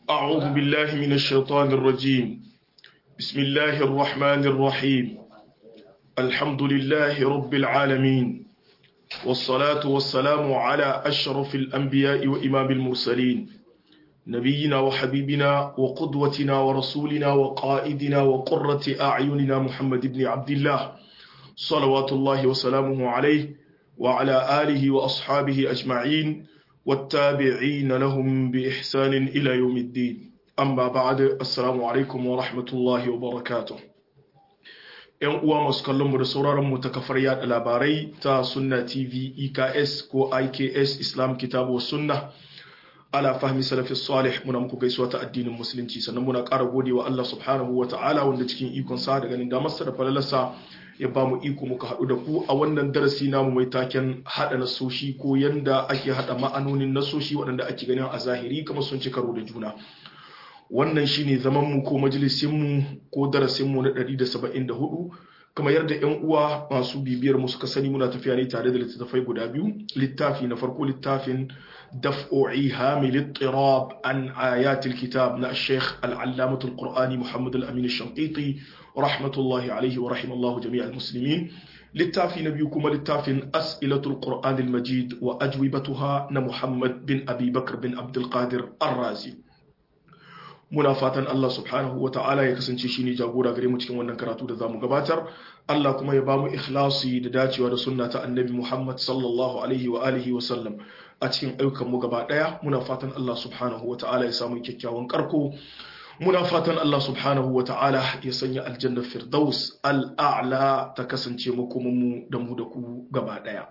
أعوذ بالله من الشيطان الرجيم بسم الله الرحمن الرحيم الحمد لله رب العالمين والصلاة والسلام على أشرف الأنبياء وإمام المرسلين نبينا وحبيبنا وقدوتنا ورسولنا وقائدنا وقرة أعيننا محمد بن عبد الله صلوات الله وسلامه عليه وعلى آله وأصحابه أجمعين والتابعين لهم بإحسان إلى يوم الدين أما بعد السلام عليكم ورحمة الله وبركاته ‘Yan uwa masu kallonmu da sauraronmu ta kafar yada labarai ta Sunna TV EKS ko IKS Islam Kitabu wa Sunna ala fahmi salafi salih muna muku gaisuwa ta addinin musulunci sannan muna ƙara gode wa Allah subhanahu wa ta'ala wanda cikin ikon sa da ganin damarsa da falalarsa ya ba mu iko muka haɗu da ku a wannan darasi namu mai taken haɗa nasoshi ko yanda ake haɗa ma'anonin nasoshi waɗanda ake ganin a zahiri kamar sun ci karo da juna wannan shine zaman mu ko majalisin mu ko darasin mu na 174 kamar yadda yan uwa masu bibiyar mu suka sani muna tafiya ne tare da littattafai guda biyu littafi na farko littafin دفع إيهام الاضطراب عن آيات الكتاب نا الشيخ العلامة القرآني محمد الأمين الشنقيطي رحمة الله عليه ورحم الله جميع المسلمين للتافي نبيكم للتافي أسئلة القرآن المجيد وأجوبتها نمحمد بن أبي بكر بن عبد القادر الرازي muna fatan Allah subhanahu wa ta'ala ya kasance shine jagora gare mu cikin wannan karatu da zamu gabatar Allah kuma ya bamu ikhlasi da dacewa da sunna ta annabi Muhammad sallallahu alaihi wa alihi wa sallam a cikin ayyukan mu gaba daya muna fatan Allah subhanahu wa ta'ala ya samu kyakkyawan karko muna fatan Allah subhanahu wa ta'ala ya sanya aljanna firdaus al'a'la ta kasance makomin mu da mu da ku gaba daya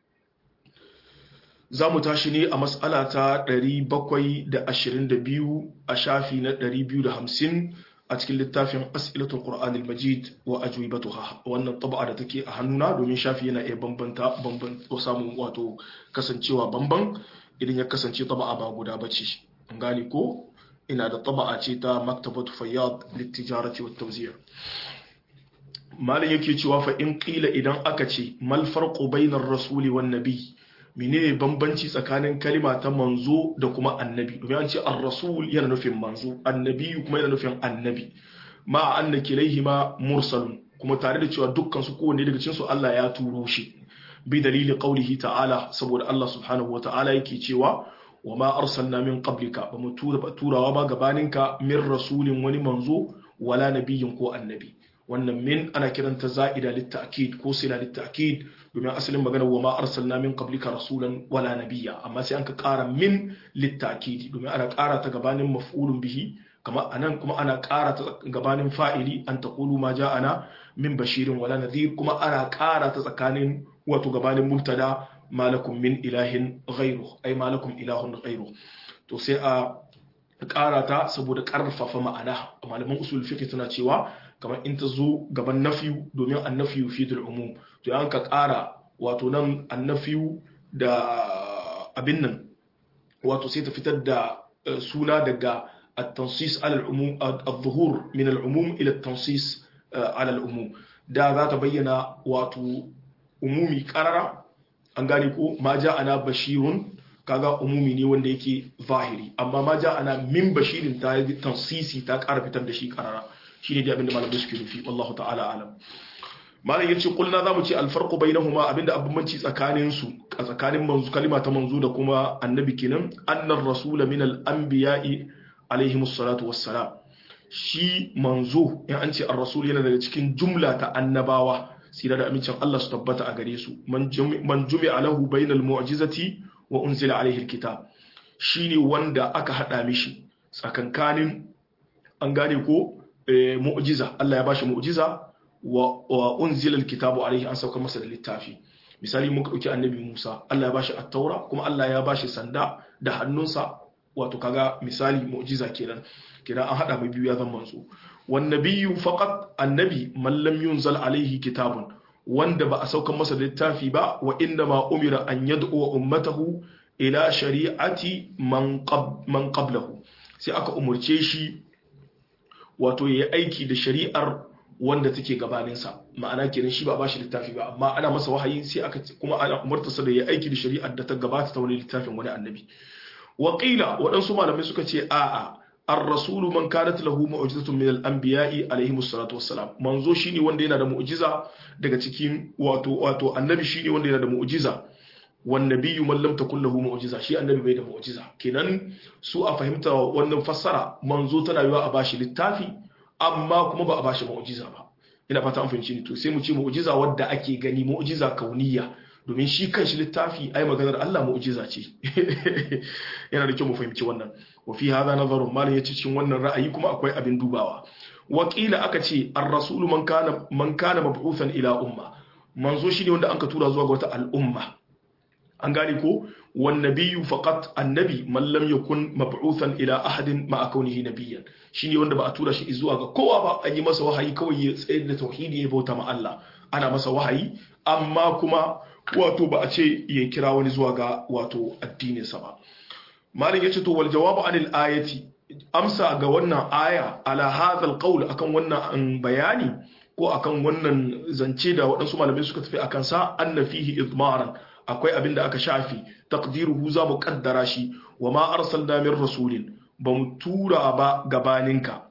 za mu tashi ne a matsala ta 722 a shafi na 250 a cikin littafin as'ilatul qur'anil majid wa ajwibatuha wannan tab'a da take a hannuna domin shafi yana iya bambanta bamban ko samun wato kasancewa bamban idan ya kasance tab'a ba guda bace an gane ko ina da tab'a ce ta maktabatu fayyad litijarati wat tawzi' malin yake cewa fa in qila idan aka ce mal farqu bainar rasuli wan nabi menene bambanci tsakanin kalima ta manzo da kuma annabi domin an ce ar-rasul yana nufin manzo annabi kuma yana nufin annabi ma anna kilaihima mursalun kuma tare da cewa dukkan su kowanne daga cikin su Allah ya turo shi bi dalili qaulihi ta'ala saboda Allah subhanahu wa ta'ala yake cewa wa ma arsalna min qablika ba mu tura ba turawa ba gabaninka min rasulin wani manzo wala nabiyyin ko annabi wannan min ana kiranta za'ida litta'kid ko sila litta'kid domin asalin magana wa ma arsalna min qablika rasulan wala nabiyya amma sai an ka ƙara min litta'kid domin ana ƙara ta gabanin maf'ulun bihi kama anan kuma ana ƙara ta gabanin fa'ili an taqulu ma ja'ana min bashirin wala nadhir kuma ana ƙara ta tsakanin wato gabanin mubtada malakum min ilahin ghairu ai malakum ilahun ghairu to sai a ƙara ta saboda ƙarfafa ma'ana malaman usul fiqh tana cewa kamar in ta zo gaban nafiyu domin annafiyu fi dal umum to yan ka ƙara wato nan annafiyu da abin nan wato sai ta fitar da suna daga at-tansis ala al-umum adh-dhuhur min al-umum ila at-tansis ala al-umum da za ta bayyana wato umumi qarara an gane ko ma ana bashirun kaga umumi ne wanda yake zahiri amma ma ana min bashirin ta yi tansisi ta ƙara fitar da shi qarara shine dai abinda malamai suke nufi wallahu ta'ala alam malam yace kulna zamu ce alfarqu bainahuma abinda abbanci tsakanin su a tsakanin manzu kalima ta manzu da kuma annabi kenan annar rasul min al-anbiya'i alaihi musallatu wassalam shi manzo in an ce ar-rasul yana daga cikin jumla ta annabawa sira da amincin Allah su tabbata a gare su man jumi'a lahu bainal mu'jizati wa unzila alaihi al-kitab shine wanda aka hada mishi tsakankanin an gane ko mu'jiza Allah ya bashi mu'jiza wa unzila alkitabu alaihi an sauka masa da littafi misali muka dauki annabi Musa Allah ya bashi at-taura kuma Allah ya bashi sanda da hannunsa wato kaga misali mu'jiza kenan kenan an hada mai biyu ya zama manzo wan nabiyyu faqat annabi man lam yunzal alaihi kitabun wanda ba a sauka masa da littafi ba wa inna ma umira an yad'u ummatahu ila shari'ati man qablahu sai aka umurce shi wato ya yi aiki da shari'ar wanda take gabaninsa ma'ana kenan shi ba ba shi littafi ba amma ana masa wahayi sai aka kuma ana umartarsa da ya aiki da shari'ar da ta gabata ta wani littafin wani annabi waƙila waɗansu malamai suka ce a'a ar-rasulu man kanat lahu mu'jizatun min al-anbiya'i alayhi salatu wassalam manzo shine wanda yana da mu'jiza daga cikin wato wato annabi shine wanda yana da mu'jiza wan nabiyyu man lam takul lahu mu'jiza shi annabi bai da mu'jiza kenan su a fahimta wannan fassara manzo tana yiwa a bashi littafi amma kuma ba a bashi mu'jiza ba ina fata an fahimci ni to sai mu ce mu'jiza wadda ake gani mu'jiza kauniya domin shi kanshi littafi ai maganar Allah mu'jiza ce yana da kyau mu fahimci wannan wa fi hadha nazarun mal yace cikin wannan ra'ayi kuma akwai abin dubawa wakila aka ce ar-rasulu man kana man kana mab'uthan ila umma manzo shine wanda anka tura zuwa ga wata al'umma an gane ko wan nabiyyu faqat annabi man lam yakun mab'uthan ila ahadin ma kaunihi nabiyyan shine wanda ba a tura shi zuwa ga kowa ba an yi masa wahayi kawai ya tsaye da tauhidi ya bauta ma Allah ana masa wahayi amma kuma wato ba a ce ya kira wani zuwa ga wato addininsa ba malin yace to wal jawabu anil ayati amsa ga wannan aya ala hadha alqawl akan wannan bayani ko akan wannan zance da waɗansu malamai suka tafi akan sa anna fihi idmaran akwai abin da aka shafi taqdiruhu za mu kaddara shi wa ma arsalna min rasulin ba mu tura ba gabaninka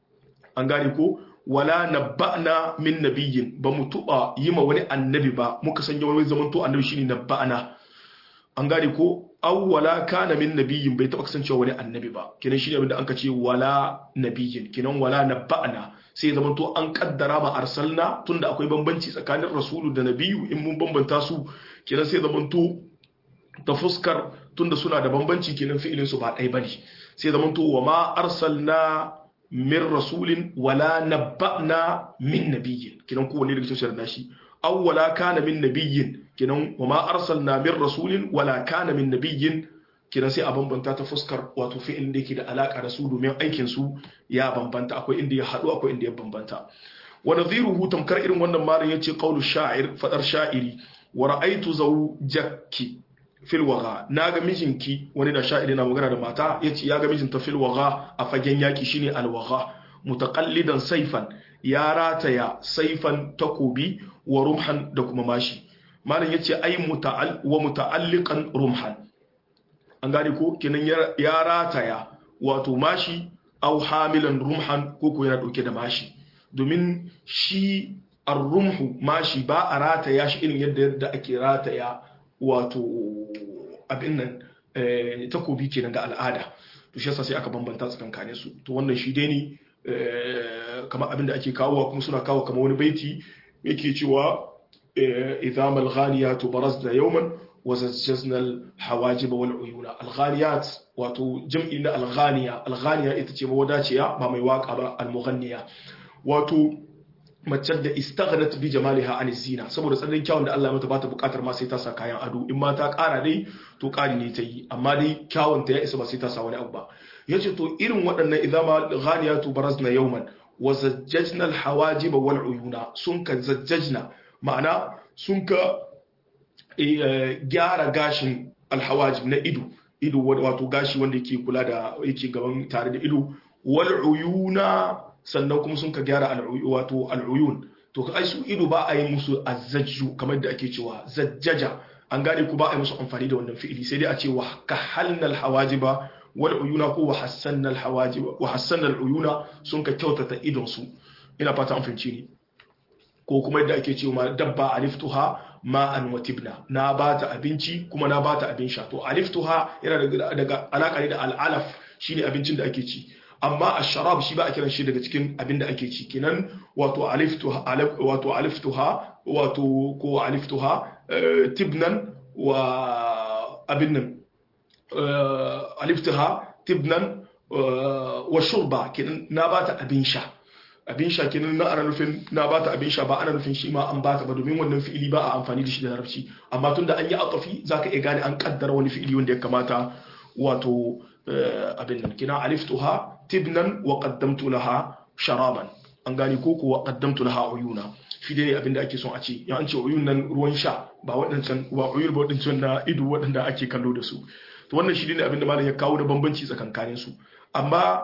an gane ko wala nabba'na min nabiyyin ba mu tuba yi ma wani annabi ba muka sanya wani zaman to annabi shine nabba'na an gane ko aw wala kana min nabiyyin bai taba kasancewa wani annabi ba kinan shine abinda an ce wala nabiyyin kinan wala nabba'na sai zaman to an kaddara ba arsalna tunda akwai bambanci tsakanin rasulu da nabiyu in mun bambanta su kinan sai zaman to ta fuskar tunda suna da bambanci kinan fi'ilin su ba ɗaya bane sai zaman to wa ma arsalna min rasulin wala nabba'na min nabiyyin kinan kowanne daga cikin da shi aw wala kana min nabiyyin kinan wa ma arsalna min rasulin wala kana min nabiyyin kinan sai a bambanta ta fuskar wato fi'il da yake da alaka da su domin aikin su ya bambanta akwai inda ya hadu akwai inda ya bambanta wa nadhiruhu tamkar irin wannan malam yace qaulu sha'ir fadar sha'iri wa ra'aytu zawjaki fil waga na ga mijinki wani da sha'iri na magana da mata yace ya ga mijinta fil waga a fagen yaki shine al waga mutaqallidan saifan ya rataya saifan takobi wa rumhan da kuma mashi malam yace ai muta'al wa muta'alliqan rumhan an gane ko kenan ya rataya wato mashi au hamilan rumhan ko ko yana dauke da mashi domin shi ar-rumhu mashi ba a rataya shi irin yadda yadda ake rataya wato abin nan takobi kenan ga al'ada to shi yasa sai aka bambanta tsakankanin su to wannan shi dai ne kamar abin da ake kawo kuma suna kawo kamar wani baiti yake cewa idza mal ghaniyatu barazna yawman wa zajjazna al hawajib wal uyuna al ghaniyat wato jam'i na al ghaniya al ghaniya ita ce mawadaciya ba mai waka ba al mughanniya wato mace da istaghnat bi jamaliha an zina saboda tsananin kyawun da Allah ya mata bata bukatar ma sai ta sa kayan ado in ma ta kara dai to kari ne ta yi amma dai kyawun ta ya isa ba sai ta sa wani abu ba yace to irin waɗannan idama ghaniyatu barazna yawman wa zajjajna al hawajib wal uyuna sun ka zajjajna ma'ana sun ka gyara gashin al hawajib na ido ido wato gashi wanda yake kula da yake gaban tare da ido wal uyuna sannan kuma sun ka gyara wato al'uyun to ka su ido ba a yi musu azzajju kamar da ake cewa zajjaja an gane ku ba a yi musu amfani da wannan fi'ili sai dai a ce wa kahalna alhawajiba wal uyuna ko wa hassanna alhawajiba wa hassanna aluyuna sun ka kyautata idon su ina fata an fahimci ni ko kuma yadda ake cewa dabba aliftuha ma'an wa tibna na bata abinci kuma na bata abin sha to aliftuha yana daga alaka ne da al'alaf shine abincin da ake ci amma a sharab shi ba a kiran shi daga cikin abin da ake ci kenan wato aliftuha wato aliftuha wato ko aliftuha tibnan wa abin nan aliftuha tibnan wa shurba kenan na bata abin sha abin sha kenan na ana nufin na bata abin sha ba ana nufin shi ma an bata ba domin wannan fi'ili ba a amfani da shi da larabci amma tunda an yi atafi zaka iya gane an kaddara wani fi'ili wanda ya kamata wato abin nan kina aliftuha tibnan wa qaddamtu laha sharaban an gani ko kuwa qaddamtu laha uyuna shi dai abin da ake son a ce ya an ce uyun nan ruwan sha ba waɗancan ba uyur ba waɗancan na ido waɗanda ake kallo da su to wannan shi ne abin da malam ya kawo da bambanci tsakankanin su amma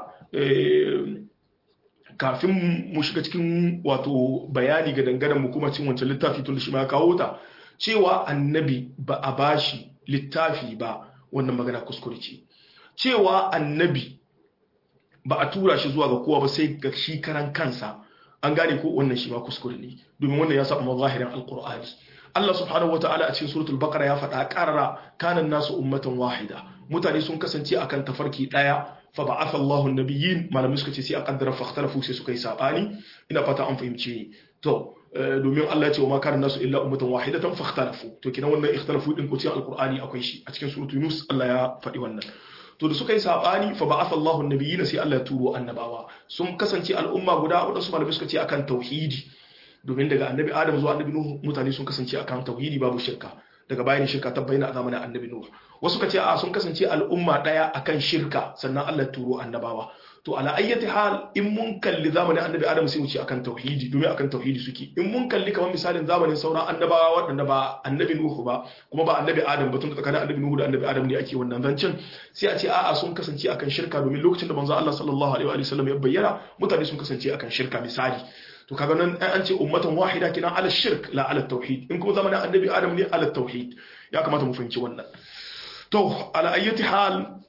kafin mu shiga cikin wato bayani ga dangaren mu kuma cin wancan littafi tun da shi ma ya kawo ta cewa annabi ba a bashi littafi ba wannan magana kuskure ce cewa annabi ba a tura shi zuwa ga kowa ba sai ga shi karan kansa an gane ko wannan shi ba kuskure ne domin wannan ya saba mazahirin alqur'ani Allah subhanahu wataala a cikin suratul baqara ya faɗa qarara kana nasu ummatan wahida mutane sun kasance akan tafarki daya fa ba'atha Allahu an-nabiyyin malamai suka ce sai a kaddara fa ikhtalafu sai suka yi sabani ina fata an fahimce ni to domin Allah ya ce wa ma kana nasu illa ummatan wahidatan fa ikhtalafu to kidan wannan ikhtalafu din ko cikin alqur'ani akwai shi a cikin suratul yunus Allah ya faɗi wannan to da suka yi sabani fa ba'atha Allahu an-nabiyyin sai Allah ya turo annabawa sun kasance al'umma guda wadansu malamai suka ce akan tauhidi domin daga annabi adam zuwa annabi nuhu mutane sun kasance akan tauhidi babu shirka daga bayan shirka ta bayyana a zamanin annabi nuhu wasu kace a sun kasance al'umma daya akan shirka sannan Allah turo annabawa to ala ayyati hal in mun kalli zamanin annabi adam sai mu ce akan tauhidi domin akan tauhidi suke in mun kalli kamar misalin zamanin sauran annabawa waɗanda ba annabi nuhu ba kuma ba annabi adam ba tun da tsakanin annabi nuhu da annabi adam ne ake wannan zancen sai a ce a'a sun kasance akan shirka domin lokacin da manzo Allah sallallahu alaihi wa sallam ya bayyana mutane sun kasance akan shirka misali to kaga nan an ce ummatan wahida kina ala shirk la ala tauhid in kuma zamanin annabi adam ne ala tauhid ya kamata mu fahimci wannan to ala ayyati hal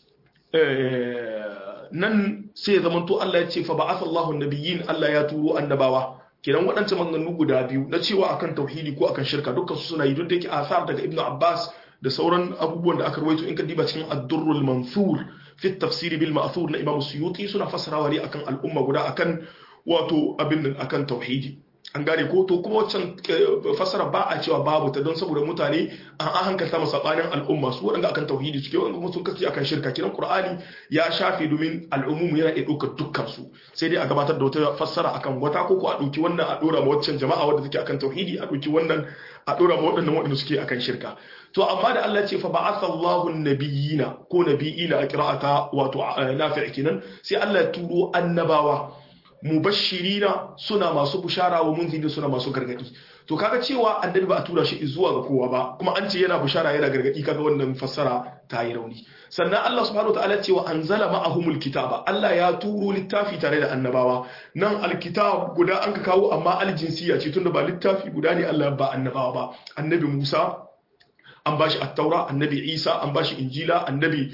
nan sai ya zamanto Allah ya ce fa ba'atha Allahu nabiyyin Allah ya turo annabawa kiran waɗancan maganganu guda biyu na cewa akan tauhidi ko akan shirka dukkan su suna yi duk da yake asar daga Ibn Abbas da sauran abubuwan da aka rawaito in ka diba cikin ad-durrul mansur fi at-tafsir bil ma'thur na Imam Suyuti suna fassarawa ne akan al'umma guda akan wato abin nan akan tauhidi an gane ko to kuma waccan fasara ba a cewa babu ta don saboda mutane an hankalta masa sabanin al'umma su waɗanda akan tauhidi suke wanda kuma sun kasance akan shirka kiran qur'ani ya shafe domin al'ummu yana iya ɗaukar dukkan su sai dai a gabatar da wata fassara akan wata ko ko a ɗauki wannan a ɗora ma waccan jama'a wadda take akan tauhidi a ɗauki wannan a ɗora ma waɗannan waɗanda suke akan shirka to amma da Allah ce fa ba'atha Allahu nabiyina ko nabiyina a qira'ata wato nafi' kenan sai Allah ya turo annabawa mubashirina suna masu bushara wa munziri suna masu gargadi to kaga cewa annabi ba a tura shi zuwa ga kowa ba kuma an ce yana bushara yana gargadi kaga wannan fassara ta yi rauni sannan Allah subhanahu wataala cewa anzala ma'ahumul kitaba Allah ya turo littafi tare da annabawa nan alkitab guda an ka kawo amma aljinsiya ce tunda ba littafi guda ne Allah ba annabawa ba annabi Musa an bashi at-taura annabi Isa an bashi injila annabi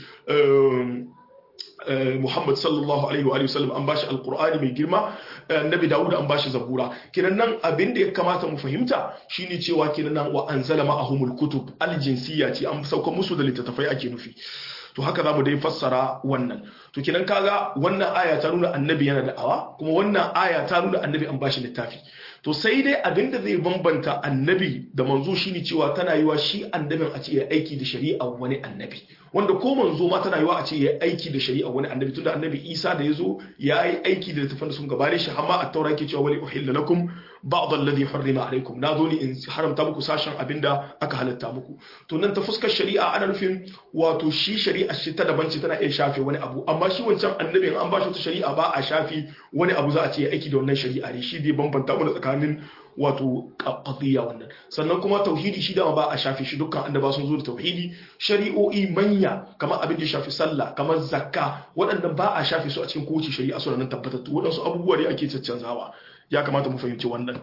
Muhammad sallallahu alaihi wa sallam an bashi alqur'ani mai girma annabi Dawud an bashi zabura kinan nan abin da ya kamata mu fahimta shine cewa kinan nan wa anzala ma'ahumul kutub aljinsiyya ce an sauka musu da littattafai ake nufi to haka zamu dai fassara wannan to kinan kaga wannan aya ta nuna annabi yana da'awa kuma wannan aya ta nuna annabi an bashi littafi to sai dai abin da zai bambanta annabi da manzo shine cewa tana yiwa shi annabin a ce ya aiki da shari'a wani annabi wanda ko manzo ma tana yiwa a ce ya aiki da shari'a wani annabi tunda annabi Isa da yazo ya yi aiki da littafin da sun gabare shi amma at-taura yake cewa wali uhilla lakum ba'd alladhi harrima alaikum na zo ni in haramta muku sashen abinda aka halatta muku to nan ta fuskar shari'a ana nufin wato shi shari'a shi ta daban ce tana iya shafe wani abu amma shi wancan annabin an ba shi wata shari'a ba a shafi wani abu za a ce ya aiki da wannan shari'a ne shi dai bambanta mu tsakanin wato qadiyya wannan sannan kuma tauhidi shi dama ba a shafi shi dukkan annaba sun zo da tauhidi shari'o'i manya kamar abin da ya shafi sallah kamar zakka waɗannan ba a shafi su a cikin kowace shari'a suna nan tabbatattu waɗansu abubuwa ne ake caccanzawa ya kamata mu fahimci wannan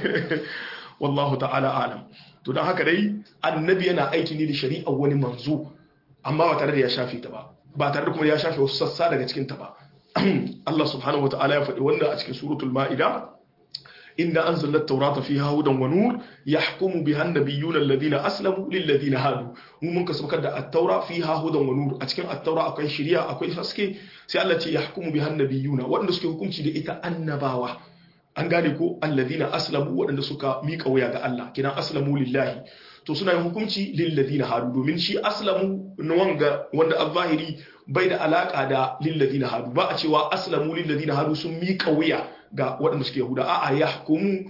wallahu ta'ala alam to don haka dai annabi yana aiki ne da shari'a wani manzo amma ba tare da ya shafe ta ba ba tare da kuma ya shafe wasu sassa daga cikin ta ba Allah subhanahu wataala ya faɗi wannan a cikin suratul ma'ida inda anzalna at-taurata fiha hudan wa nur yahkumu biha an-nabiyyuna alladhina aslamu lil ladina hadu mu mun kasabkar da at-taura fiha hudan wa nur a cikin at-taura akwai shari'a akwai haske sai Allah ce yahkumu biha an-nabiyyuna wanda suke hukunci da ita annabawa an gane ko alladhina aslamu waɗanda suka miƙa wuya ga Allah kidan aslamu lillahi to suna yin hukunci lilladhina hadu domin shi aslamu na wanga wanda al-zahiri bai da alaka da lilladhina hadu ba a cewa aslamu lilladhina hadu sun miƙa wuya ga waɗanda suke yahuda a'a yahkumu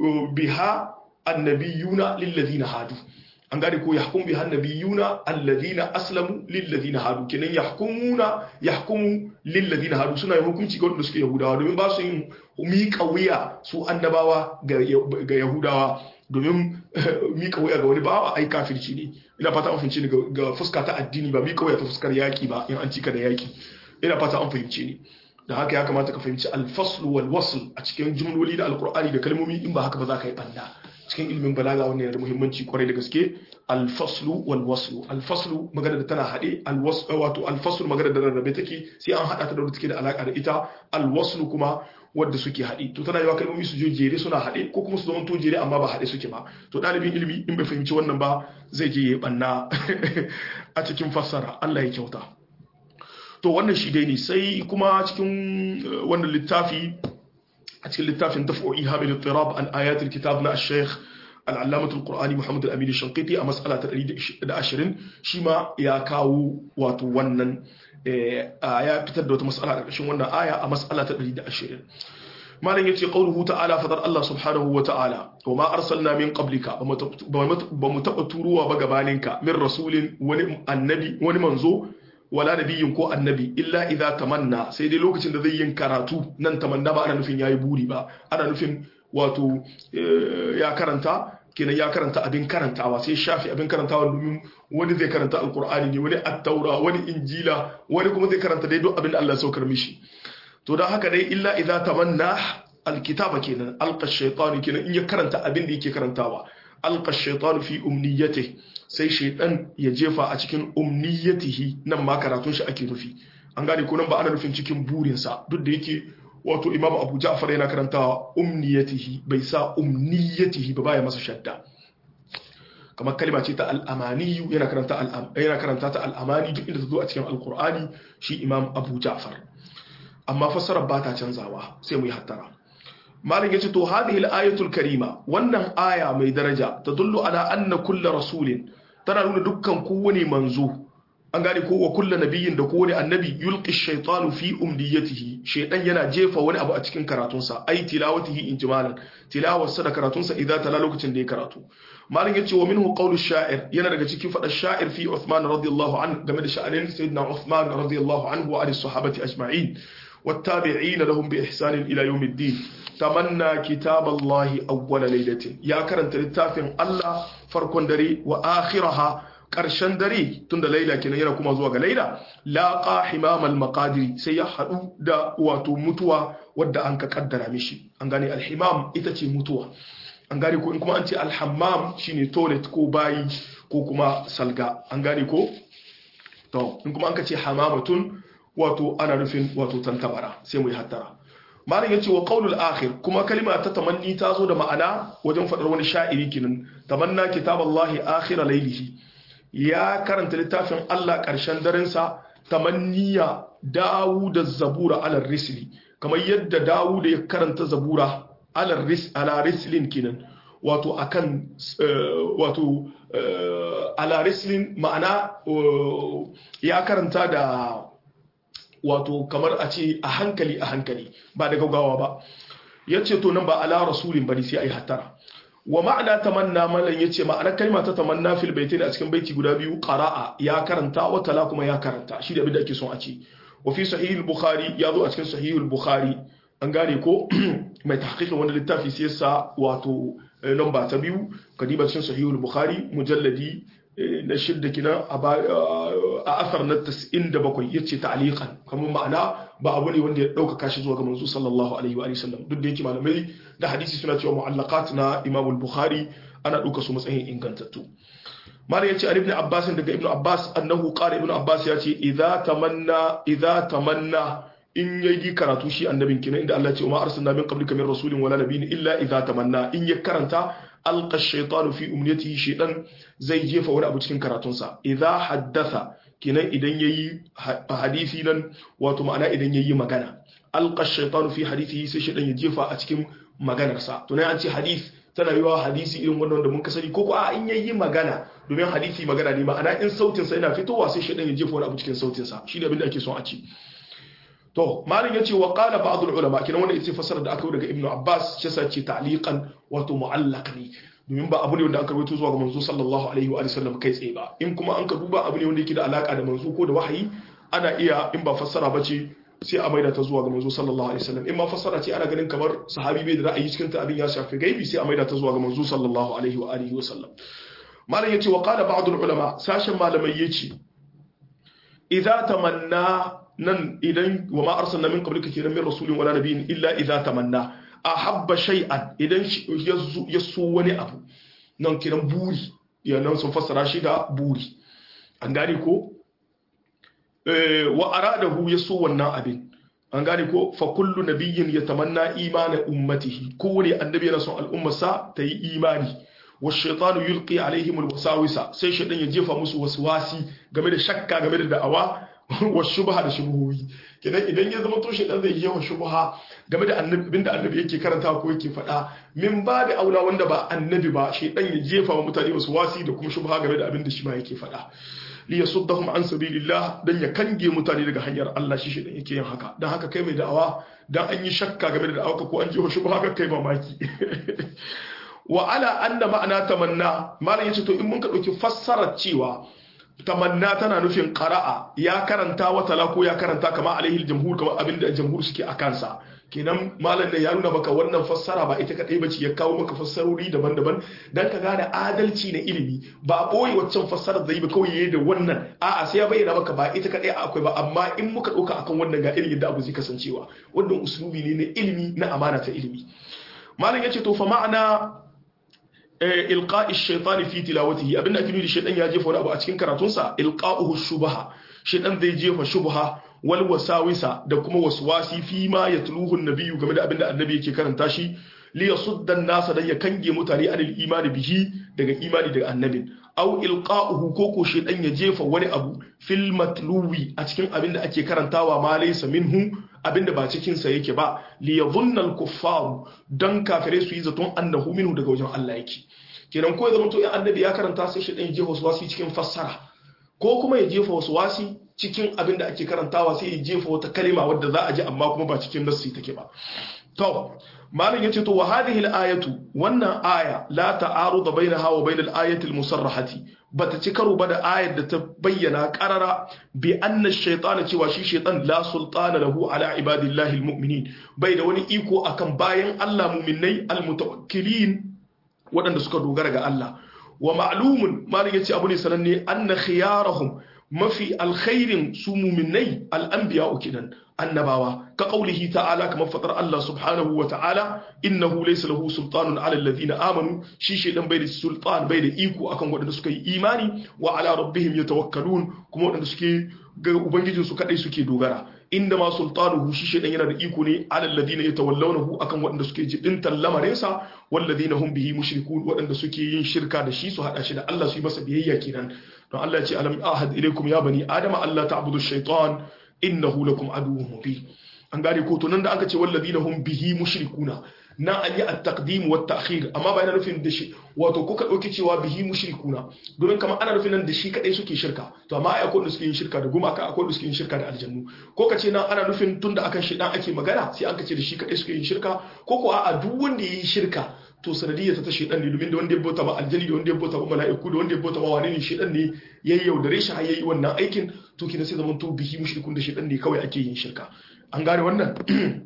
biha annabiyuna lilladhina hadu an gane ko yahkum biha annabiyuna alladhina aslamu lilladhina hadu kenan yahkumuna yahkumu lilladhina hadu suna yin hukunci ga waɗanda suke yahudawa domin ba su yin miƙa wuya su annabawa ga yahudawa domin mika wuya ga wani bawa ai kafirci ne ina fata an fahimci ne ga fuska ta addini ba mika wuya ta fuskar yaki ba in an cika da yaki ina fata an fahimci ne da haka ya kamata ka fahimci alfaslu wal wasl a cikin jumloli da alqur'ani da kalmomi in ba haka ba za ka yi banda cikin ilimin balaga wannan yana da muhimmanci kwarai da gaske alfaslu wal waslu alfaslu magana da tana haɗe wato alfaslu magana da rarrabe take sai an haɗa ta da take da alaka da ita alwaslu kuma wadda suke haɗe to tana yawa kalmomi su je jere suna haɗe ko kuma su zama to jere amma ba haɗe suke ba to ɗalibin ilimi in bai fahimci wannan ba zai je ya banna a cikin fassara Allah ya kyauta to wannan shi dai ne sai kuma cikin wannan littafi a cikin littafin daf'o'i hamil tirab an ayatul kitab na al-sheikh al-allamah al-qur'ani muhammad al-amin al-shanqiti a mas'ala ta 120 shi ma ya kawo wato wannan ya fitar da wata mas'ala a ƙarshen wannan aya a mas'ala ta 120 malam yace qauluhu ta'ala fadar Allah subhanahu wa ta'ala wa ma arsalna min qablika ba mu taba turuwa ba gabaninka min rasulin wani annabi wani manzo wala nabiyin ko annabi illa idza tamanna sai dai lokacin da zai yin karatu nan tamanna ba ana nufin yayi buri ba ana nufin wato ya karanta kenan ya karanta abin karantawa sai shafi abin karantawa domin wani zai karanta alkur'ani ne wani attaura wani injila wani kuma zai karanta dai duk abin da Allah ya saukar mishi to dan haka dai illa idza tamanna alkitaba kenan alqa shaytanu kenan in ya karanta abin da yake karantawa alqa shaytanu fi umniyatihi sai shaidan ya jefa a cikin umniyatihi nan ma karatun shi ake nufi an gane ko nan ba ana nufin cikin burinsa duk da yake wato imamu abu ja'far yana karantawa umniyatihi bai sa umniyatihi ba baya masa shadda kamar kalma ce ta al'amaniyu yana karanta yana karanta ta al'amani duk inda ta zo a cikin alqur'ani shi imam abu ja'far amma fassarar ba ta canzawa sai mu yi hattara malam yace to hadhihi al-ayatul karima wannan aya mai daraja tadullu ala anna kullu rasulin tana nuna dukkan kowane manzo an gane ko wa kullu nabiyyin da kowane annabi yulqi ash-shaytanu fi umniyatihi shaytan yana jefa wani abu a cikin karatunsa ai tilawatihi injimalan tilawarsa da karatunsa idan tala lokacin da ya karatu malam yace wa minhu qawlu sha'ir yana daga cikin fadar sha'ir fi Uthman radiyallahu anhu game da sha'anin sayyidina Uthman radiyallahu anhu wa ali sahabati ajma'in والتابعين لهم بإحسان إلى يوم الدين تمنى كتاب الله أول ليلة يا كرنت للتافن الله فرق دري وآخرها ƙarshen dare tun da laila kenan yana kuma zuwa ga laila laqa himamal maqadiri sai ya haɗu da wato mutuwa wadda an ka kaddara mishi an gane alhimam ita ce mutuwa an gane ko in kuma an ce alhammam shine toilet ko bayi ko kuma salga an gane ko to in kuma an ka ce hamamatun wato ana nufin wato tantabara sai mu yi hattara malam yace wa qaulul akhir kuma kalima ta tamanni ta zo da ma'ana wajen fadar wani sha'iri kinan tamanna kitaballahi akhir laylihi ya karanta littafin Allah karshen daren sa tamanniya Dawud az-zabura ala risli kamar yadda Dawud ya karanta zabura ala ris ala rislin kinan wato akan wato ala rislin ma'ana ya karanta da wato kamar a ce a hankali a hankali ba da gaugawa ba ya ce to nan ba ala rasulin bane sai a yi hattara wa ma'ana tamanna malan ya ce ma'ana kalma ta tamanna fil baitin a cikin baiti guda biyu qara'a ya karanta wa tala kuma ya karanta shi da abin da ake son a ce wa fi sahih al-bukhari ya zo a cikin sahih al-bukhari an gane ko mai tahqiqin wanda littafi sai sa wato lamba ta biyu kadiba cikin sahih al-bukhari mujalladi na shidda kina a asar na 97 yace ta'liqan kamar ma'ana ba abu ne wanda ya dauka kashi zuwa ga manzo sallallahu alaihi wa sallam duk da yake malamai da hadisi suna cewa mu'allaqat na Imam al-Bukhari ana dauka su matsayin ingantattu malam yace Ali ibn Abbas daga Ibn Abbas annahu qala Ibn Abbas yace idza tamanna idza tamanna in yayi karatu shi annabin kina inda Allah ya ce ma arsalna min qablika min rasulin wala nabiyyin illa idza tamanna in ya karanta alqa ash-shaytanu fi umniyatihi shaytan zai jefa wani abu cikin karatunsa idza haddatha kinan idan yayi hadisi nan wato ma'ana idan yayi magana alqa ash-shaytanu fi hadithihi sai shaytan ya jefa a cikin maganarsa to nan an ce hadith tana yiwa hadisi irin wannan da mun ka sani ko ko a in yayi magana domin hadisi magana ne ma'ana in sautin sa yana fitowa sai shaytan ya jefa wani abu cikin sautin sa shi ne abin da ake son a ci to malin yace wa qala ba'd ulama kinan wanda yace fasara da aka yi daga ibnu abbas shi yasa ce ta'liqan wato mu'allaq ne domin ba abu ne wanda aka rawaito zuwa ga manzo sallallahu alaihi wa sallam kai tsaye ba in kuma an ka duba abu ne wanda yake da alaka da manzo ko da wahayi ana iya in ba fassara ba ce sai a maida ta zuwa ga manzo sallallahu alaihi wasallam in ma fassara ce ana ganin kamar sahabi bai da ra'ayi cikin ta abin ya shafi gaibi sai a maida ta zuwa ga manzo sallallahu alaihi wa alihi wasallam malam yace wa qala ba'd ulama sashen malamai yace idza tamanna nan idan wa ma arsalna min qablika kiran min rasulin wala nabiyyin illa idza tamanna ahabba shay'an idan ya so wani abu nan kiran buri ya nan sun fassara shi da buri an gane ko wa aradahu ya so wannan abin an gane ko fa kullu nabiyyin yatamanna imana ummatihi kowane annabi yana son al'ummarsa ta yi imani wa shaytanu yulqi alaihim alwasawisa sai shaytan ya jefa musu waswasi game da shakka game da da'awa wa shubha da shubuhoyi kenan idan ya zama to shaytan zai yi wa shubha game da annabi da annabi yake karanta ko yake faɗa min ba da aula wanda ba annabi ba shaytan ya jefa wa mutane waswasi da kuma shubha game da abin da shi ma yake faɗa li yasuddahum an sabilillah dan ya kange mutane daga hanyar Allah shi shedan yake yin haka dan haka kai mai da'awa dan an yi shakka game da da'awa ko an ji shubha haka kai mamaki wa ala anna ma'ana tamanna malam yace to in mun ka dauki fassarar cewa tamanna tana nufin qara'a ya karanta wa tala ko ya karanta kama alaihi jamhur kama abinda jamhur suke a kansa kenan malam da ya nuna maka wannan fassara ba ita kadai bace ya kawo maka fassarori daban-daban dan ka gane adalci na ilimi ba boye waccan fassarar zai ba kawai yayi da wannan a'a sai ya bayyana maka ba ita kadai akwai ba amma in muka dauka akan wannan ga irin yadda abu zai kasancewa wannan uslubi ne na ilimi na amana ta ilimi malam yace to fa ma'ana ilqa'i shaytan fi tilawatihi abinda ake nufi shaytan ya jefa wani abu a cikin karatunsa ilqa'uhu shubha shaytan zai jefa shubha wal wasawisa da kuma waswasi fi ma yatluhu an-nabiyyu game da abinda annabi yake karanta shi li yasudda an-nasa dan ya kange mutane anil imani bihi daga imani daga annabin aw ilqa'uhu ko ko shaytan ya jefa wani abu fil matluwi a cikin abinda ake karantawa ma laysa minhu abinda ba cikin sa yake ba li yadhunna al-kuffar dan kafire su yi zaton annahu minhu daga wajen Allah yake kenan ko ya zama to in annabi ya karanta sai shaytan ya jefa waswasi cikin fassara ko kuma ya jefa waswasi cikin abin da ake karantawa sai ya jefa wata kalima wadda za a ji amma kuma ba cikin nassi take ba to malam yace to wa hadhihi al-ayatu wannan aya la ta'arudu bainaha wa bainal ayati al-musarrahati bata ci karo ba da ayar da ta bayyana qarara bi anna ash-shaytana cewa shi shaytan la sultana lahu ala ibadillahi al-mu'minin bai da wani iko akan bayan Allah mu'minai al-mutawakkilin waɗanda suka dogara ga Allah wa ma'lumun malam yace abu ne sananne anna khiyarahum mafi alkhairin su muminai al'anbiya kinan annabawa ka ƙaulihi ta'ala kamar faɗar Allah subhanahu wa ta'ala innahu laysa lahu sultanun ala alladhina amanu shi shedan bai da sultan bai da iko akan waɗanda suka yi imani wa ala rabbihim yatawakkalun kuma waɗanda suke ga ubangijin su kadai suke dogara inda ma sultanuhu shi shedan yana da iko ne ala alladhina yatawallawnahu akan waɗanda suke jibintan lamarinsa walladhina hum bihi mushrikun waɗanda suke yin shirka da shi su hada shi da Allah su yi masa biyayya kenan don Allah ya ce alam ahad ilaikum ya bani adama Allah ta'budu shaytan innahu lakum aduwwun mubin an gane ko to nan da aka ce walladina hum bihi mushrikuna nan an yi at-taqdim wa at-ta'khir amma ba yana nufin da shi wato kuka dauki cewa bihi mushrikuna domin kamar ana nufin nan da shi kadai suke shirka to amma ai akwai wanda suke yin shirka da gumaka akwai wanda suke yin shirka da aljannu ko ka ce nan ana nufin tunda akan shi dan ake magana sai an ka ce da shi kadai suke yin shirka ko ko a duk wanda yayi shirka to sanadiyya ta shedan ne domin da wanda ya bauta ba aljani da wanda ya bauta ba mala'iku da wanda ya bauta ba wani ne shedan ne yayi yaudare shi har yayi wannan aikin to kina sai zaman to bihi mushrikun da shedan ne kawai ake yin shirka an gane wannan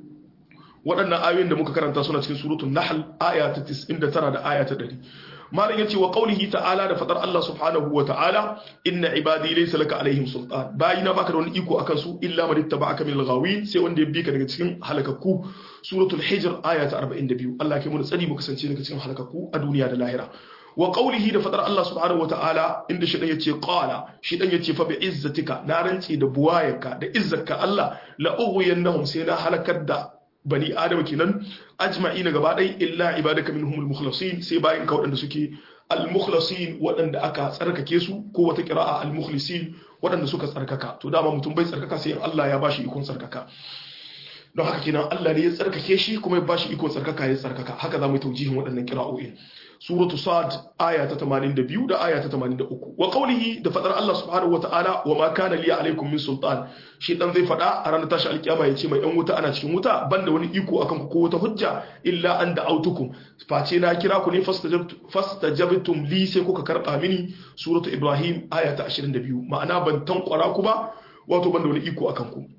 waɗannan ayoyin da muka karanta suna cikin suratul nahl aya ta 99 da aya ta 100 malam yace wa qaulihi ta'ala da fadar Allah subhanahu wa ta'ala inna ibadi laysa laka alaihim sultan bayina baka da wani iko akan su illa man ittaba'aka min al-ghawin sai wanda ya bi ka daga cikin halakakku suratul hijr aya ta 42 Allah ke mu tsari mu kasance daga cikin halakakku a duniya da lahira wa qawlihi da fadar Allah subhanahu wataala inda shi dan yace qala shi dan yace fa bi izzatika na rantsi da buwayarka da izzarka Allah la ughwiyannahum sai na halakar da bani adama kenan ajma'ina gaba ɗaya illa ibadaka minhumul mukhlasin sai bayan ka waɗanda suke al-mukhlasin waɗanda aka tsarkake su ko wata qira'a al-mukhlisin waɗanda suka tsarkaka to dama mutum bai tsarkaka sai Allah ya bashi ikon tsarkaka don haka kenan Allah ne ya tsarkake shi kuma ya bashi ikon tsarkaka ya tsarkaka haka za mu yi taujihin waɗannan qira'o'in suratu sad aya ta 82 da aya ta 83 wa qawlihi da fadar Allah subhanahu wataala wa ma kana liya alaikum min sultan shi dan zai fada a ranar tashi alkiyama yace mai yan wuta ana cikin wuta banda wani iko akan ku ko wata hujja illa an da'autukum face na kira ku ne fastajabtum li sai kuka karba mini suratu ibrahim aya ta 22 ma'ana ban tankwara ku ba wato banda wani iko akan ku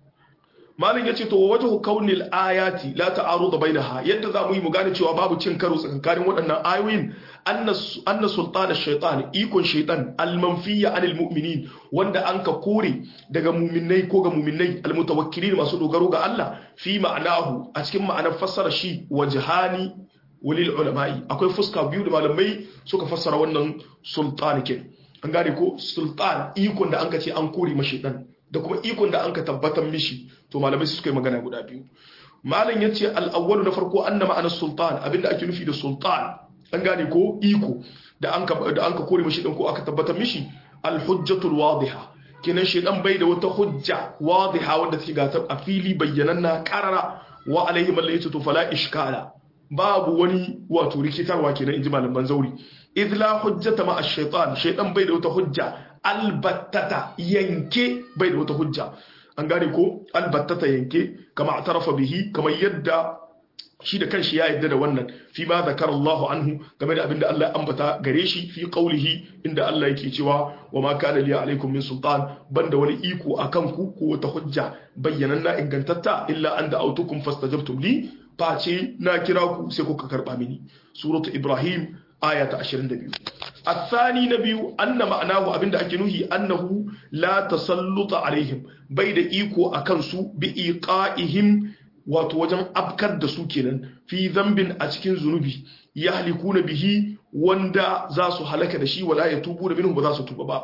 malin ya ce to wajhu kaunil ayati la ta'arudu bainaha yadda za mu yi mu gane cewa babu cin karo tsakanin waɗannan ayoyin anna sultana shaitan ikon shaitan almanfiya anil mu'minin wanda an ka kore daga muminai ko ga muminai almutawakkilin masu dogaro ga Allah fi ma'anahu a cikin ma'anar fassara shi wajhani walil ulama'i akwai fuska biyu da malamai suka fassara wannan sultan ke an gane ko sultan ikon da an ka ce an kore ma shaitan da kuma ikon da an ka tabbatar mishi to malamai suka yi magana guda biyu malam yace al-awwalu na farko anna ma'anar sultan abinda ake nufi da sultan an gane ko iko da an ka da an ka kore mishi din ko aka tabbatar mishi al-hujjatul wadiha kenan shedan bai da wata hujja wadiha wanda take ga a fili bayyananna qarara wa alaihi man laysa fala ishkala babu wani wato rikitarwa kenan inji malaman zauri idh la hujjata ma ash-shaytan shaytan bai da wata hujja albattata yanke bai da wata hujja an gane ko albattata yanke kama atarafa bihi kamar yadda shi da kanshi ya yadda da wannan fi ma zakara Allahu anhu game da abinda Allah ya ambata gare shi fi qaulihi inda Allah yake cewa wa ma kana li alaikum min sultan banda wani iko akan ku ko wata hujja bayyananna ingantatta illa an da'autukum fastajabtum li face na kira ku sai kuka karba mini suratu ibrahim aya ta 22 الثاني نبي أن معناه أبن أكنه أنه لا تسلط عليهم بيد إيكو أكنسو بإيقائهم وتوجن أبكر دسوكينا في ذنب أتكين ذنوبي يهلكون به وندا زاسو هلك دشي ولا يتوبون منهم بذاسو توبا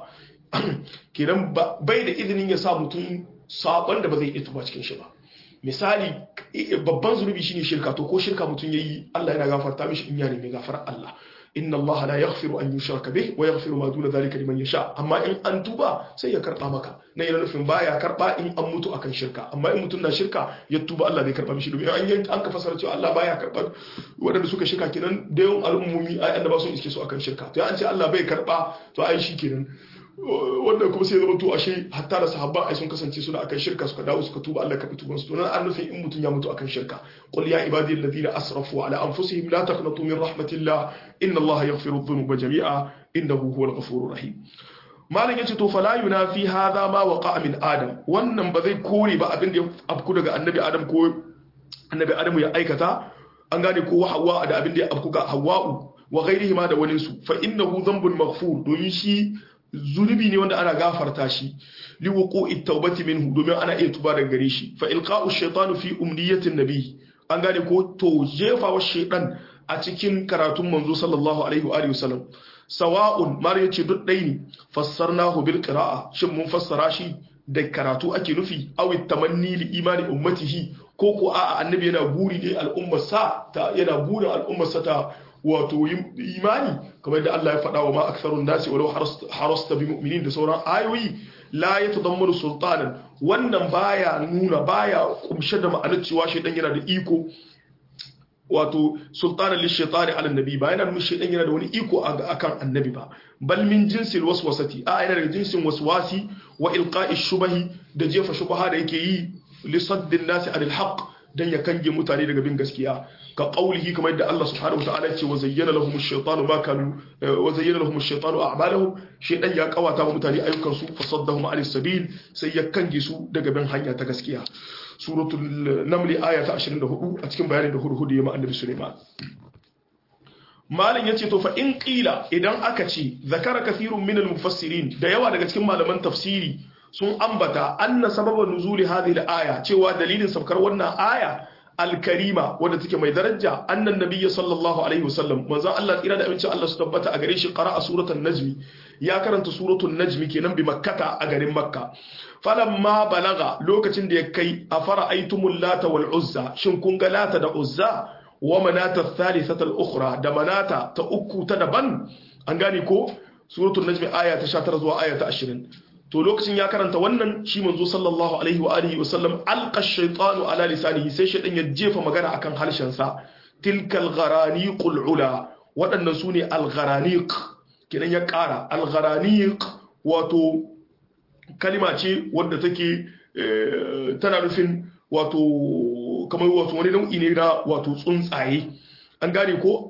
kenan bai da izinin ya sa mutum sabon da ba zai iya tuba cikin shi ba misali babban zunubi shine shirka to ko shirka mutum yayi Allah yana gafarta mishi in ya nemi gafarar Allah inna Allah la yaghfiru an yushraka bih wa yaghfiru ma duna dhalika liman yasha amma in an tuba sai ya karba maka na yana nufin baya karba in an mutu akan shirka amma in mutum na shirka ya tuba Allah zai karba mishi domin an yi an ka fasara cewa Allah baya karba waɗanda suka shirka kenan da yawan al'ummomi ai annaba sun iske su akan shirka to an ce Allah bai karba to ai shi kenan wanda kuma sai zama to ashe hatta da sahabba ai sun kasance suna akan shirka suka dawo suka tuba Allah ka tuban su to nan an nufin in mutum ya mutu akan shirka qul ya ibadi alladhina asrafu ala anfusihim la taqnatu min rahmatillah inna Allah yaghfiru dhunuba jami'a innahu huwal ghafurur rahim malam yace to fala yunafi hadha ma waqa min adam wannan ba zai kore ba abin da ya afku daga annabi adam ko annabi adam ya aikata an gane ko hawa da abin da ya afku ga hawa'u wa ghairihi ma da waninsu fa innahu dhanbun maghfur domin shi zunubi ne wanda ana gafarta shi li wuqu'i tawbati minhu domin ana iya tuba daga gare shi fa ilqa'u shaytanu fi umniyatin nabi an gane ko to jefa wa shaytan a cikin karatun manzo sallallahu alaihi wa alihi wasallam sawa'un mar yace duk dai ne fassarnahu bil qira'a shin mun fassara shi da karatu ake nufi aw tamanni li imani ummatihi ko ko a'a annabi yana buri ne al'ummar sa ta yana burin al'ummar sa ta wato imani kamar da Allah ya faɗa wa ma aktharun nasi walau harasta bi mu'minin da sauran ayoyi la yatadammanu sultanan wannan baya nuna baya kumshe da ma'anar cewa shaydan yana da iko wato sultanan li shaytani ala nabi ba yana nuna shaydan yana da wani iko akan annabi ba bal min jinsil waswasati a yana daga jinsin waswasi wa ilqa'i shubahi da jefa shubaha da yake yi li saddin nasi anil haqq dan ya kange mutane daga bin gaskiya ka qaulihi kamar yadda Allah subhanahu wataala ce wa zayyana lahum ash-shaytanu ma kanu wa zayyana lahum ash-shaytanu a'malahum shaytan ya kawata wa mutane ayyukan su fasaddahum 'ala sabil sai ya kange su daga bin hanya ta gaskiya suratul naml aya ta 24 a cikin bayanin da hurhudu ya ma annabi Sulaiman malin yace to fa in qila idan aka ce zakara kathirun min al-mufassirin da yawa daga cikin malaman tafsiri sun ambata anna sababa nuzuli hadhihi al-aya cewa dalilin sabkar wannan aya al-karima wadda take mai daraja annan nabiyyi sallallahu alaihi wasallam manzon Allah tsira da amincin Allah su tabbata a gare shi qara'a suratul najmi ya karanta suratul najmi kenan bi makkata a garin makka falamma balaga lokacin da ya kai afara aitumul lata wal uzza shin kun ga lata da uzza wa manata thalithata al-ukhra da manata ta uku ta daban an gane ko suratul najmi aya ta 19 zuwa aya ta 20 to lokacin ya karanta wannan shi manzo sallallahu alaihi wa alihi wasallam alqa ash-shaytanu ala lisanihi sai shaytan ya jefa magana akan harshen sa tilkal gharaniqul ula waɗannan sune al-gharaniq kidan ya ƙara al-gharaniq wato kalima ce wadda take tana nufin wato kamar wato wani nau'i ne na wato tsuntsaye an gane ko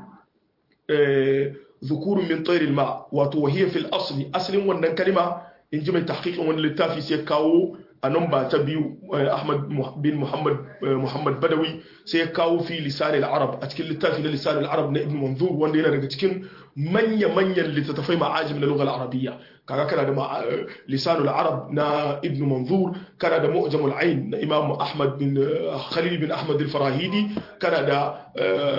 zukurun min tsairil ma wato wahiyar fil asli asalin wannan kalima in ji mai tahqiqin wani littafi sai kawo a nan ba ta biyu Ahmad bin Muhammad Muhammad Badawi sai ya kawo fi lisan al-arab a cikin littafi na lisan al-arab na Ibn Manzur wanda yana daga cikin manya-manyan littattafai ma'ajim na lughal arabiyya kaga kana da lisan al-arab na Ibn Manzur kana da mu'jam al-ain na Imam Ahmad bin Khalil bin Ahmad al-Farahidi kana da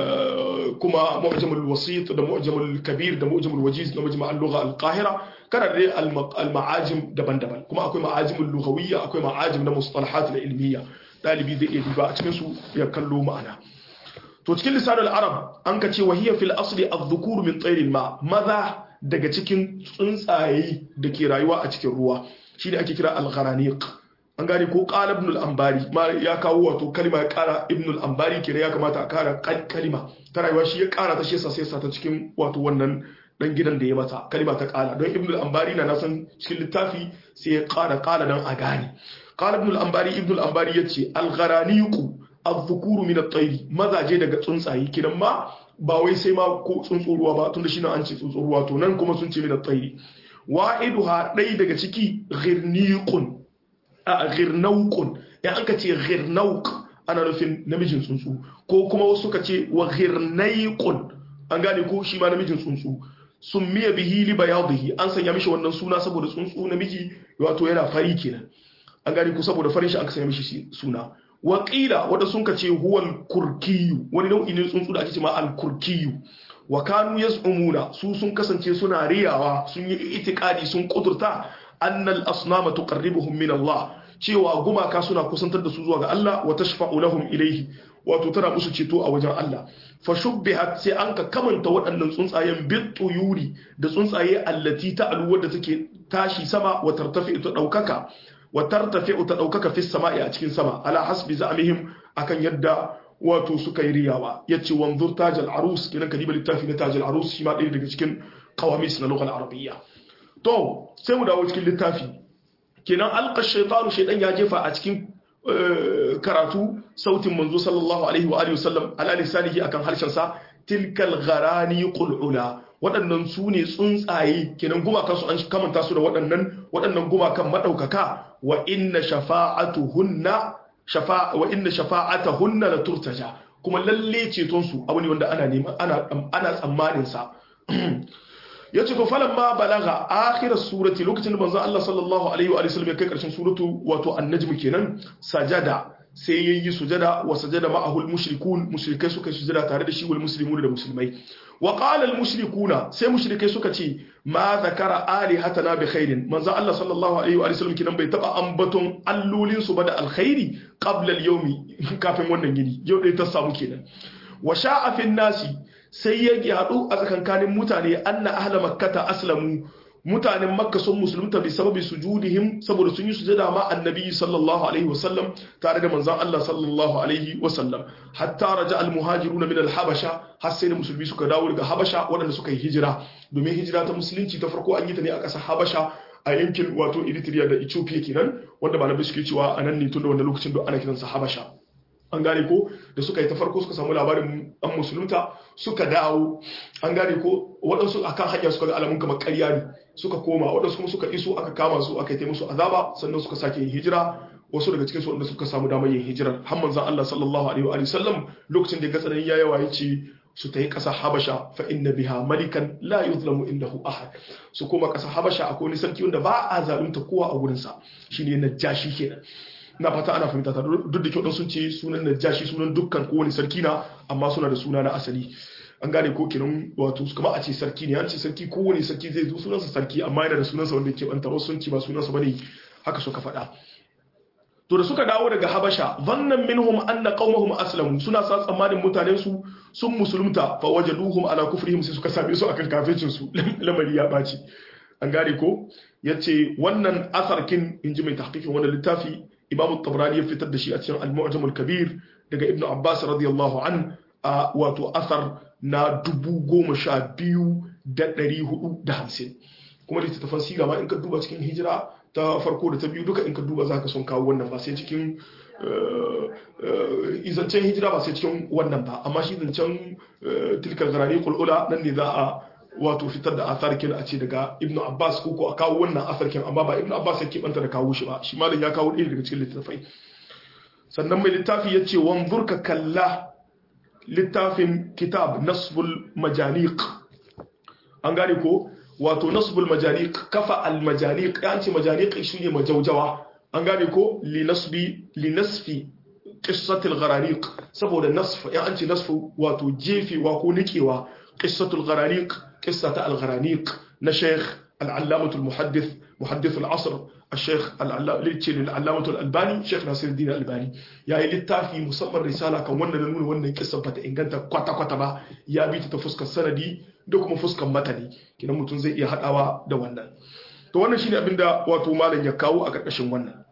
kuma mu'jam al-wasit da mu'jam al-kabir da mu'jam al-wajiz na majma' al-lugha al-qahira kana da al-ma'ajim daban-daban kuma akwai ma'ajim al-lughawiyya akwai ma'ajim na mustalahat al-ilmiyya dalibi zai iya duba a cikin su ya kallo ma'ana to cikin lisanul arab an ka ce wahiya fil asli adh-dhukur min tayr ma maza daga cikin tsuntsaye da ke rayuwa a cikin ruwa shine ake kira al-gharaniq an gane ko qala ibn al-ambari ma ya kawo wato kalma ya kara ibn al-ambari kire ya kamata a kara kalima ta rayuwa shi ya kara ta shi yasa sai ta cikin wato wannan dan gidan da ya mata kalima ta kala don ibn al-ambari na nasan cikin littafi sai ya kara kala dan a gane qala ibn al-ambari ibn al-ambari yace al-gharaniq az-zukuru min at-tayr mazaje daga tsuntsaye kidan ma ba wai sai ma ko tsuntsuruwa ba tunda shi nan an ce tsuntsuruwa to nan kuma sun ce min at-tayr wa'iduha dai daga ciki ghirniqun a ghirnauqun ya an ka ce ghirnauq ana nufin namijin tsuntsu ko kuma wasu ka ce wa ghirnaiqun an gane ko shi ma namijin tsuntsu sun miya bihi li bayadihi an sanya mishi wannan suna saboda tsuntsu namiji wato yana fari kenan an gane ko saboda farin shi aka sanya mishi suna waƙila wadda sun ka ce huwal kurkiyu wani nau'i ne tsuntsu da ake cewa al kurkiyu wa kanu yaz'umuna su sun kasance suna riyawa sun yi itikadi sun kudurta annal asnama tuqarribuhum min Allah cewa gumaka suna kusantar da su zuwa ga Allah wa tashfa'u lahum ilayhi wato tana musu ceto a wajen Allah fa shubbihat sai an ka kamanta waɗannan tsuntsayen bit tuyuri da tsuntsaye allati ta'alu wadda take tashi sama wa tartafi ta daukaka wa tartafi ta daukaka fi sama'i a cikin sama ala hasbi za'mihim akan yadda wato suka yi riyawa yace wanzur tajal arus kinan kadiba littafi na tajal arus shi ma ɗaya daga cikin qawamis na lughal arabiyya to sai mu dawo cikin littafi kenan alqa shaytanu shaydan ya jefa a cikin karatu sautin manzo sallallahu alaihi wa alihi wasallam ala lisanihi akan harshen sa tilkal gharani qulula waɗannan su ne tsuntsaye kenan gumakan su an kamanta su da waɗannan waɗannan gumakan madaukaka wa inna shafa'atuhunna shafa wa inna shafa'atuhunna la turtaja kuma lalle ceton su abu ne wanda ana nema ana ana tsammanin sa ya ce to falan ma balaga akhir surati lokacin da manzo Allah sallallahu alaihi wa sallam ya kai karshen suratu wato an-najm kenan sajada sai yayi sujada wa sajada ma'ahu al-mushrikun mushrikai suka sujada tare da shi wal muslimun da musulmai wa qala al-mushrikuna sai mushrikai suka ce ma zakara alihatana bi khairin manzo Allah sallallahu alaihi wa sallam kenan bai taba ambaton allolin su ba da alkhairi qabla al-yawmi kafin wannan gini yau dai ta samu kenan wa sha'a fi nasi sai ya yaɗu a tsakankanin mutane anna ahla makkata aslamu mutanen makka sun musulunta bi sababi sujudihim saboda sun yi sujada ma annabi sallallahu alaihi wasallam tare da manzon Allah sallallahu alaihi wasallam hatta raja al muhajiruna min al habasha har sai musulmi suka dawo daga habasha waɗanda suka yi hijira domin hijira ta musulunci ta farko an yi ta ne a ƙasar habasha a yankin wato Eritrea da Ethiopia kenan wanda malamai suke cewa a nan ne tun da wannan lokacin da ana kiransa habasha an gane ko da suka yi ta farko suka samu labarin an musulunta suka dawo an gane ko waɗansu akan hanya suka ga alamun kamar ƙarya ne suka koma waɗansu kuma suka iso aka kama su aka yi musu azaba sannan suka sake yin hijira wasu daga cikin su wanda suka samu damar yin hijirar har manzon Allah sallallahu alaihi wa sallam lokacin da ya ga tsananin ya yawa yace su ta yi ƙasa habasha fa inna biha malikan la yuzlamu indahu ahad su koma ƙasa habasha akwai wani sarki wanda ba a zalunta kowa a wurinsa shine najashi kenan na fata ana fahimta ta duk da kyau sun ce sunan najashi sunan dukkan kowane sarki na amma suna da suna na asali an gane ko kinan wato kuma a ce sarki ne an ce sarki kowane sarki zai zo sunansa sarki amma yana da sunansa wanda ke banta wasu sun ce ba sunansa bane haka suka faɗa to da suka dawo daga habasha zannan minhum anna qaumahum aslamu suna sa tsammanin mutanen su sun musulunta fa wajaduhum ala kufrihim sai suka same su akan kafircin su lamari ya baci an gane ko yace wannan asarkin inji mai tahqiqin wannan littafi imamu tabrani ya fitar da shi a cikin al-mu'jam al-kabir daga ibnu abbas radiyallahu an a wato asar na dubu goma sha biyu da ɗari hudu da hamsin kuma littattafan siga ma in ka duba cikin hijira ta farko da ta biyu duka in ka duba za ka son kawo wannan ba sai cikin izancen hijira ba sai cikin wannan ba amma shi zancen tilkar garani kulula nan ne za a wato fitar da atharkin a ce daga ibn abbas ko ko a kawo wannan atharkin amma ba ibn abbas ya keɓanta da kawo shi ba shi malam ya kawo ɗaya daga cikin littattafai sannan mai littafi ya ce wanzur ka kalla littafin kitab nasbul majaniq an gane ko wato nasbul majaniq kafa al majaniq ya ce majaniq shi ne majaujawa an gane ko li nasbi li nasfi qissatul gharaniq saboda nasf ya an ce nasfu wato jefewa ko nikewa qissatul gharaniq qissata al gharaniq na sheikh al-allamah al-muhaddith muhaddith al-asr الشيخ العلامة الألباني شيخ ناصر الدين الألباني يا littafi musamman risala kan wannan da nuna wannan kissa bata inganta kwata kwata ba ya bi ta fuskar sanadi da kuma fuskar matani kidan mutum zai iya hadawa da wannan to wannan shine abinda wato malam ya kawo a karkashin wannan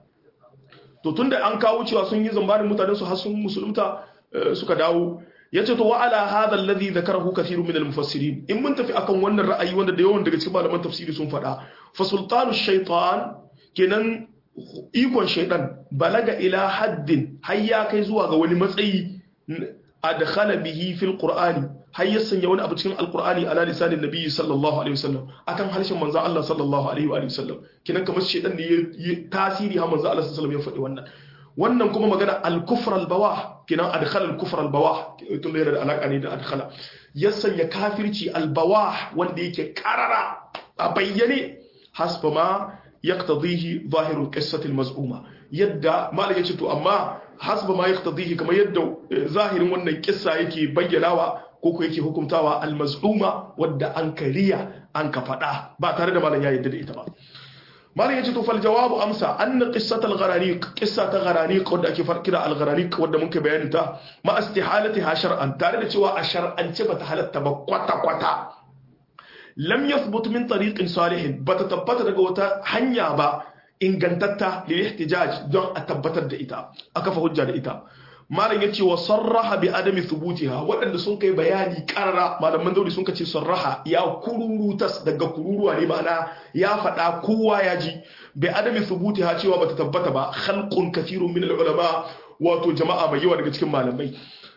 to tunda an kawo cewa sun yi zambanin mutanen su har sun musulunta suka dawo yace to wa ala hadha alladhi dhakarahu kathirun min al-mufassirin in mun tafi akan wannan ra'ayi wanda da yawan daga cikin malaman tafsiri sun faɗa fa sultanu shaytan kenan ikon shaidan balaga ila haddin har ya kai zuwa ga wani matsayi adkhala bihi fil qur'ani har ya sanya wani abu cikin alqur'ani ala lisanin nabiyyi sallallahu alaihi wasallam akan harshen manzo Allah sallallahu alaihi wa sallam kenan kamar shaidan ne ya tasiri har manzo Allah sallallahu alaihi wasallam ya faɗi wannan wannan kuma magana al-kufr al-bawah kenan adkhala al-kufr al-bawah tun da yana da alaka ne da adkhala ya sanya kafirci al-bawah wanda yake karara a bayyane hasba ma يقتضيه ظاهر القصة المزعومة يدى ما لك to amma hasba ma yaqtadihi kamar yadda zahirin wannan kissa yake bayyanawa ko ko yake hukuntawa al-maz'uma wadda an kariya an ka fada ba tare da malam ya yadda da ita ba malam yace to fal jawabu amsa anna qissat al-gharaniq qissa ta gharaniq wadda ake farkira al-gharaniq wadda mun kai bayanin ta ma istihalatiha shar'an tare da cewa a shar'ance bata halatta ba kwata kwata lam yathbut min tariqin salihin bata tabbata daga wata hanya ba ingantatta lil ihtijaj don a tabbatar da ita aka fa hujja da ita malam yace wa sarraha bi adami thubutiha waɗanda sun kai bayani karara malaman dauri sun kace sarraha ya kururutas daga kururuwa ne ma'ana ya faɗa kowa ya ji bi adami thubutiha cewa bata tabbata ba khalqun kathirun min ulama wato jama'a mai yawa daga cikin malamai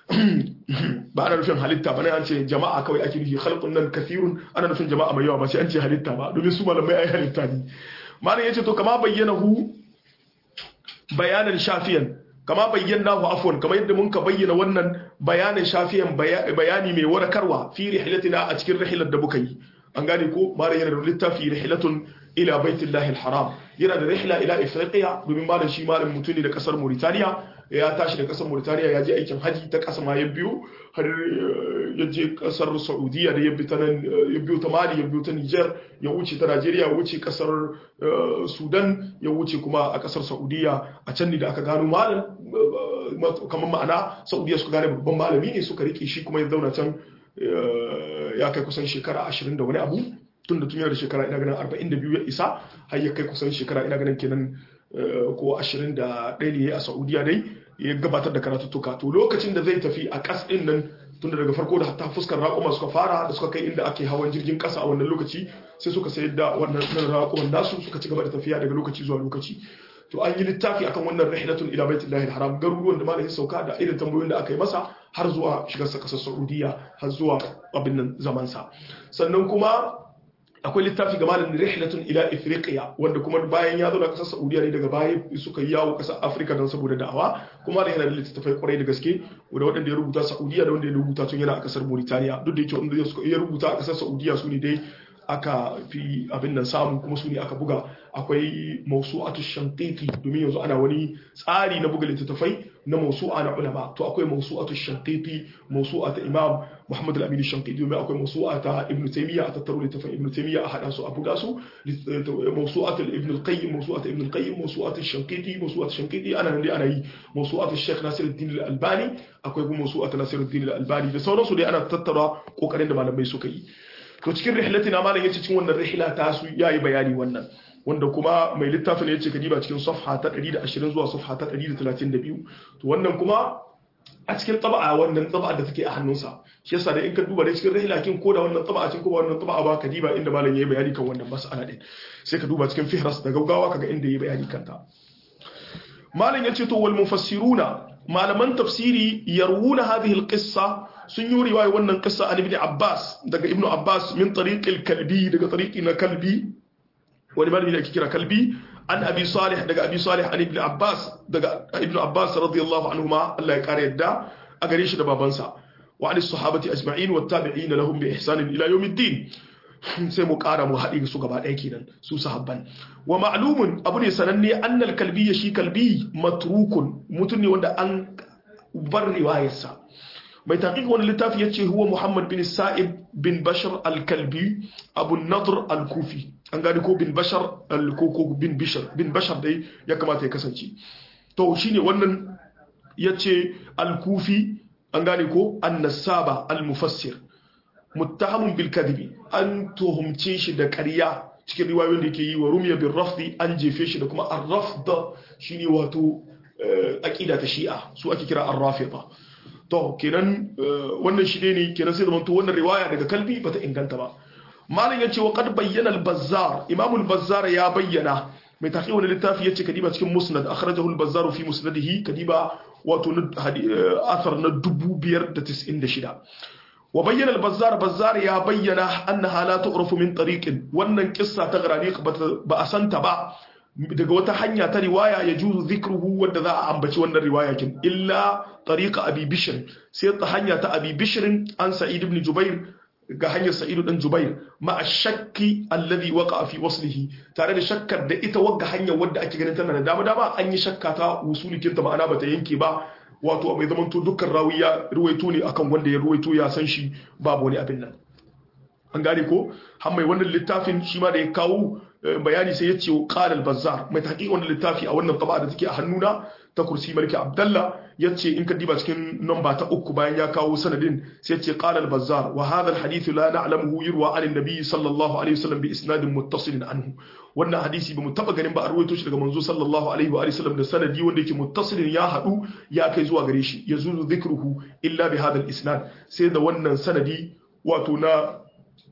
ba ana nufin halitta ba ne an ce jama'a kawai ake nufi khalqun nan kathirun ana nufin jama'a mai yawa ba sai an ce halitta ba domin su malamai ai halitta ne malam yace to kama bayyana hu bayanan shafiyan kama bayyana hu afwan kamar yadda mun ka bayyana wannan bayanin shafiyan bayani mai warakarwa fi rihlatina a cikin rihilar da muka yi an gane ko malam yana da littafi rihlatun ila baitillahi alharam yana da rihla ila ifriqiya domin malam shi malam mutune da kasar Mauritania ya tashi da kasar Mauritania ya je aikin haji ta kasa ma ya biyo har ya je kasar Saudiya da ya bi ta nan ya biyo ta Mali ya biyo ta Niger ya wuce ta Najeriya ya wuce kasar Sudan ya wuce kuma a kasar Saudiya a can ne da aka gano malam kamar ma'ana Saudiya suka gane babban malami ne suka rike shi kuma ya zauna can ya kai kusan shekara 20 da wani abu tun da tun yana da shekara ina ganin 42 ya isa har ya kai kusan shekara ina ganin kenan ko 21 ne a Saudiya dai ya gabatar da karatuttuka to lokacin da zai tafi a kas din nan tun da daga farko da hatta fuskar raƙuma suka fara da suka kai inda ake hawan jirgin ƙasa a wannan lokaci sai suka sayar da wannan raƙuman nasu suka ci gaba da tafiya daga lokaci zuwa lokaci to an yi littafi akan wannan rihilatun ila baitullahi haram garuruwan da malamin sauka da irin tambayoyin da aka yi masa har zuwa shigar sa kasar Saudiya har zuwa abin nan zaman sa sannan kuma akwai littafi ga malamin rihlatun ila Ifriqiya wanda kuma bayan ya zauna kasar Saudiya ne daga baya suka yi yawo kasar Afirka don saboda da'awa kuma da yana da littattafai kwarai da gaske wanda waɗanda ya rubuta Saudiya da wanda ya rubuta tun yana a kasar Mauritania duk da yake wanda ya rubuta a kasar Saudiya su ne dai aka fi abin nan samu kuma su ne aka buga akwai mausu'atu shantiti domin yanzu ana wani tsari na buga littattafai na mausu'a na ulama to akwai mausu'atu shantiti mausu'a ta imam muhammad al-amin shantiti domin akwai mausu'a ta ibn taymiya a tattaro littattafan ibn taymiya a hada su a buga su mausu'atu ibn al-qayyim mausu'atu ibn al-qayyim mausu'atu shantiti mausu'atu shantiti ana nan dai ana yi mausu'atu shaykh nasiruddin al-albani akwai kuma mausu'atu nasiruddin al-albani da sauransu dai ana tattara kokarin da malamai suka yi to cikin rihlatina malam yace cikin wannan rihla ta su yayi bayani wannan wanda kuma mai littafin yace ka diba cikin safha ta 120 zuwa safha ta 132 to wannan kuma a cikin taba'a wannan taba'a da take a hannunsa shi yasa da in ka duba da cikin rihla kin ko da wannan taba'a cikin ko wannan taba'a ba ka diba inda malam yayi bayani kan wannan mas'ala din sai ka duba cikin fihras da gaggawa kaga inda yayi bayani kanta malam yace to wal mufassiruna malaman tafsiri yarwuna hadhihi alqissa sun yi riwaya wannan qissa an ibn Abbas daga ibn Abbas min tariq al-kalbi daga tariqi na kalbi wani malami da ake kira kalbi an abi salih daga abi salih an ibn Abbas daga ibn Abbas radiyallahu anhuma Allah ya kare yadda a gare shi da babansa wa an sahabati ajma'in wa tabi'in lahum bi ihsan ila yawmiddin sai mu kara mu haɗe su gaba ɗaya kenan su sahabban wa ma'lumun abu ne sananne annal kalbi ya shi kalbi matrukun mutum ne wanda an bar riwayarsa mai taqiq wani littafi yace huwa Muhammad bin Sa'ib bin Bashar al-Kalbi Abu Nadr al-Kufi an gani ko bin Bashar al-Koko bin Bishar bin Bashar dai ya kamata ya kasance to shine wannan yace al-Kufi an gane ko an-Nasaba al-Mufassir muttahamun bil kadhibi an tuhumce shi da ƙarya cikin riwayoyin da yake yi wa rumiya bin rafdi an jefe shi da kuma ar-rafd shine wato aqida ta shi'a su ake kira ar-rafida to kenan wannan shi ne kenan sai zamanto wannan riwaya daga kalbi bata inganta ba malam yace wa qad bayyana al-bazzar imam al-bazzar ya bayyana mai taqiwa wani littafi yace kadiba cikin musnad akhrajahu al-bazzar fi musnadihi kadiba wato athar na 596 wa bayyana al-bazzar bazzar ya bayyana annaha la tu'rafu min tariqin wannan kissa ta garaniq ba a santa ba daga wata hanya ta riwaya ya juzu zikruhu wanda za a ambaci wannan riwaya kin illa tariqa abi bishr sai ta hanya ta abi bishr an sa'id ibn jubair ga hanyar sa'id ibn jubair ma ashakki alladhi waqa fi waslihi tare da shakkar da ita wagga hanyar wadda ake ganin tana da dama dama an yi shakka ta usulikin ta ma'ana bata yanke ba wato mai zaman to dukkan rawi ya ruwaito ne akan wanda ya ruwaito ya san shi babu wani abin nan an gane ko har mai wannan littafin shi ma da ya kawo bayani sai ya ce qala al-bazzar mai tahqiq wannan littafi a wannan taba da take a hannuna ta kursi malki abdallah yace in ka diba cikin namba ta uku bayan ya kawo sanadin sai yace qala al-bazzar wa hadha al-hadith la na'lamuhu yurwa an an-nabi sallallahu alaihi wasallam bi isnadin muttasilin anhu wannan hadisi bamu taba ganin ba a ruwaito shi daga manzo sallallahu alaihi wa sallam da sanadi wanda yake muttasilin ya hadu ya kai zuwa gare shi yazuzu dhikruhu illa bi hadha al-isnad sai da wannan sanadi wato na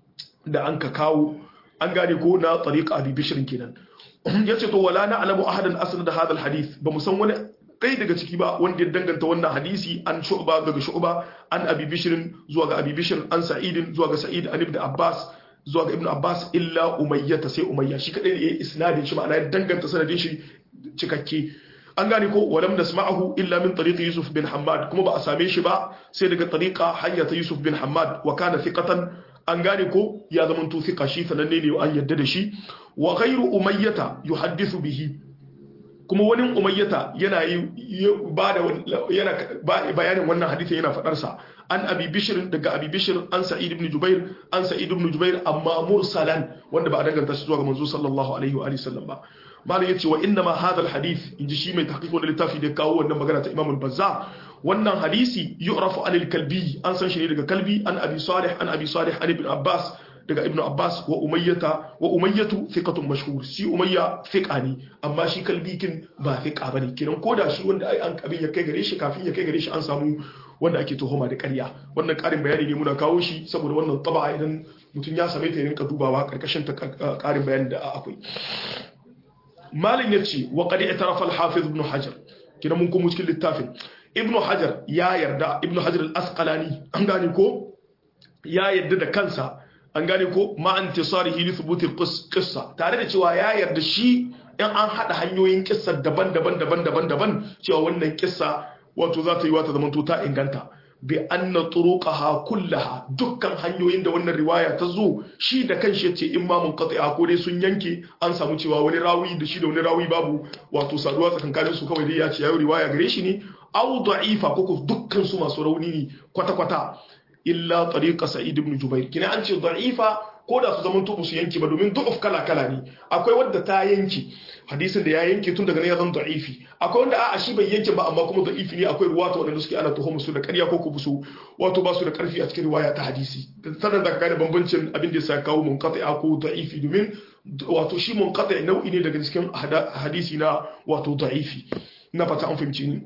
da an ka kawo an gane ko na tariqa abi bishrin kenan yace to wala na alamu ahadan asnad hadha alhadith ba mu san wani kai daga ciki ba wanda ya danganta wannan hadisi an shu'ba daga shu'ba an abi bishrin zuwa ga abi bishrin an sa'id zuwa ga sa'id an ibn abbas zuwa ga ibn abbas illa umayyata sai umayya shi kadai ne yayi isnadin shi ma'ana ya danganta sanadin shi cikakke an gane ko walam nasma'ahu illa min tariqi yusuf bin hammad kuma ba a same shi ba sai daga tariqa hanya ta yusuf bin hammad wa kana thiqatan an gane ko ya zama to thiqa shi sananne ne an yadda da shi wa ghayru umayyata yuhaddithu bihi kuma wani umayyata yana yi ba da yana bayanin wannan hadisi yana fadar sa an abi bishr daga abi bishr an sa'id ibn jubair an sa'id ibn jubair amma mursalan wanda ba a danganta shi zuwa ga manzo sallallahu alaihi wa alihi sallam ba malam yace wa inna ma hadha alhadith inji shi mai tahqiq wannan littafi da kawo wannan magana ta imam al-bazzar wannan hadisi yu'rafu anil kalbi an san shi ne daga kalbi an abi salih an abi salih an ibn abbas daga ibn abbas wa umayyata wa umayyatu thiqatun mashhur shi umayya thiqa ne amma shi kalbi kin ba thiqa bane kiran koda shi wanda ai an abin ya kai gare shi kafin ya kai gare shi an samu wanda ake tuhuma da ƙarya wannan ƙarin bayani ne muna kawo shi saboda wannan taba idan mutum ya same ta ya rinka dubawa karkashin ta ƙarin bayani da akwai malin ya ce wa ƙadi itarafa al-hafiz ibn hajar kina mun kuma cikin littafin ibn hajar ya yarda ibn hajar al-asqalani an gane ko ya yarda da kansa an gane ko ma intisarihi li thubuti qissa tare da cewa ya yarda shi in an hada hanyoyin kissa daban-daban daban-daban daban cewa wannan kissa wato za ta yi wata zamanto ta inganta bi anna turuqaha kullaha dukkan hanyoyin da wannan riwaya ta zo shi da kanshi yace in ma mun qati'a ko dai sun yanke an samu cewa wani rawi da shi da wani rawi babu wato saduwa tsakankanin su kawai dai ya ce yayi riwaya gare shi ne aw da'ifa ko dukkan su masu rauni ne kwata kwata illa tariqa sa'id ibn jubair kina an ce da'ifa ko da su zaman tubu su yanke ba domin du'uf kala kala ne akwai wadda ta yanke hadisin da ya yanke tun daga nan ya zama da'ifi akwai wanda a'a shi bai yanke ba amma kuma da'ifi ne akwai ruwata wanda suke ana tuhum su da ƙarya ko ku su wato ba su da ƙarfi a cikin riwaya ta hadisi sannan da ka gane bambancin abin da ya sa kawo munqati'a ko da'ifi domin wato shi munqati nau'i ne daga cikin hadisi na wato da'ifi na fata an fahimci ni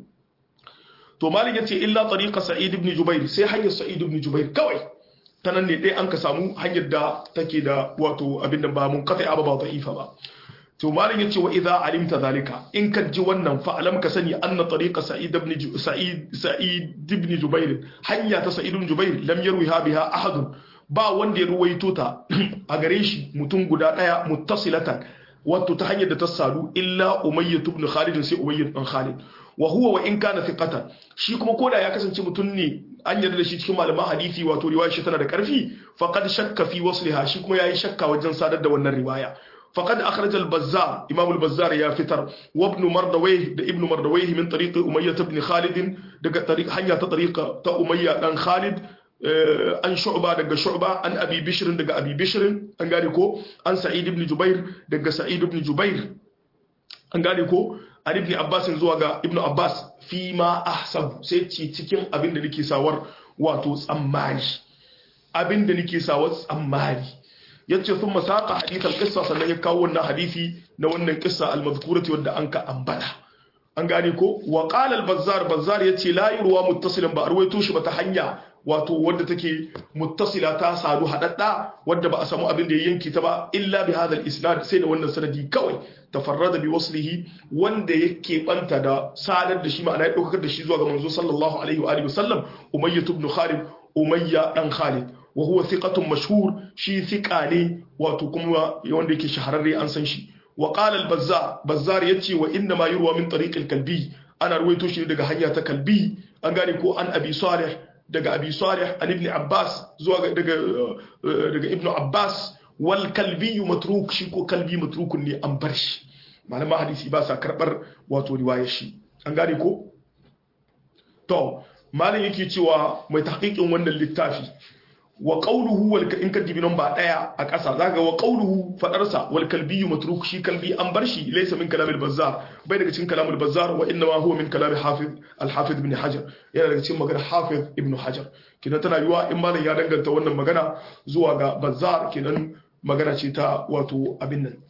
to malik yace illa tariqa sa'id ibn jubair sai hanyar sa'id ibn jubair kawai ta nan ne dai an ka samu hanyar da take da wato abin da ba munqati'a ba ba da'ifa ba to malam yace wa idza alimta zalika in ka ji wannan fa alam ka sani anna tariqa sa'id ibn sa'id sa'id ibn jubair hanya ta sa'id ibn jubair lam yarwiha biha ahad ba wanda ya ruwaito ta a gare shi mutum guda daya muttasilatan wato ta hanyar da ta sadu illa umayyah ibn khalid sai umayyah ibn khalid wa huwa wa in kana thiqatan shi kuma koda ya kasance mutum ne an yarda da shi cikin malaman hadisi wato riwaya shi tana da karfi faqad shakka fi wasliha shi kuma yayi shakka wajen sadar da wannan riwaya فقد أخرج البزار إمام البزار يا فتر وابن مردويه ده ابن مردويه من طريق أمية بن خالد ده طريق حنيا طريق تا أمية بن خالد an shu'ba daga shu'ba an abi bishr daga abi bishr an gane ko an sa'id ibn jubair daga sa'id ibn jubair an gane ko an ibn abbas zuwa ga ibn abbas fi ma ahsab sai ci cikin abin da nake sawar wato tsammani abin da nake sawar tsammani yace sun masaka hadithal qissa sannan ya kawo wannan hadisi na wannan qissa al-mazkurati wanda an ka ambata an gane ko wa qala al-bazzar bazzar yace la yurwa muttasilan ba arwaito shi ba ta hanya wato wadda take muttasila ta sadu hadadda wadda ba a samu abin da ya yanki ta ba illa bi hadha al-isnad sai da wannan sanadi kawai tafarrada bi waslihi wanda yake banta da sadar da shi ma'ana ya daukar da shi zuwa ga manzo sallallahu alaihi wa alihi wasallam umayyah ibn khalid umayya dan khalid wa huwa thiqatun mashhur shi thiqa ne wato kuma wanda yake shahararre an san shi wa qala al-bazzar bazzar yace wa inna ma yurwa min tariq al-kalbi ana ruwaito shi daga hanya ta kalbi an gane ko an abi salih daga abi salih an ibn abbas zuwa daga daga ibn abbas wal kalbi matruk shi ko kalbi matrukun ne an bar shi malaman hadisi ba sa karbar wato riwayar shi an gane ko to malam yake cewa mai tahqiqin wannan littafi wa qawluhu wal in kadibi nan ba daya a ƙasa zaka wa qawluhu fadarsa wal kalbi matruk shi kalbi an bar shi laysa min kalamil bazzar bai daga cikin kalamul bazzar wa inna ma huwa min kalam hafiz al hafiz ibn hajar yana daga cikin magana hafiz ibn hajar kidan tana yiwa in malam ya danganta wannan magana zuwa ga bazzar kidan magana ce ta wato abin nan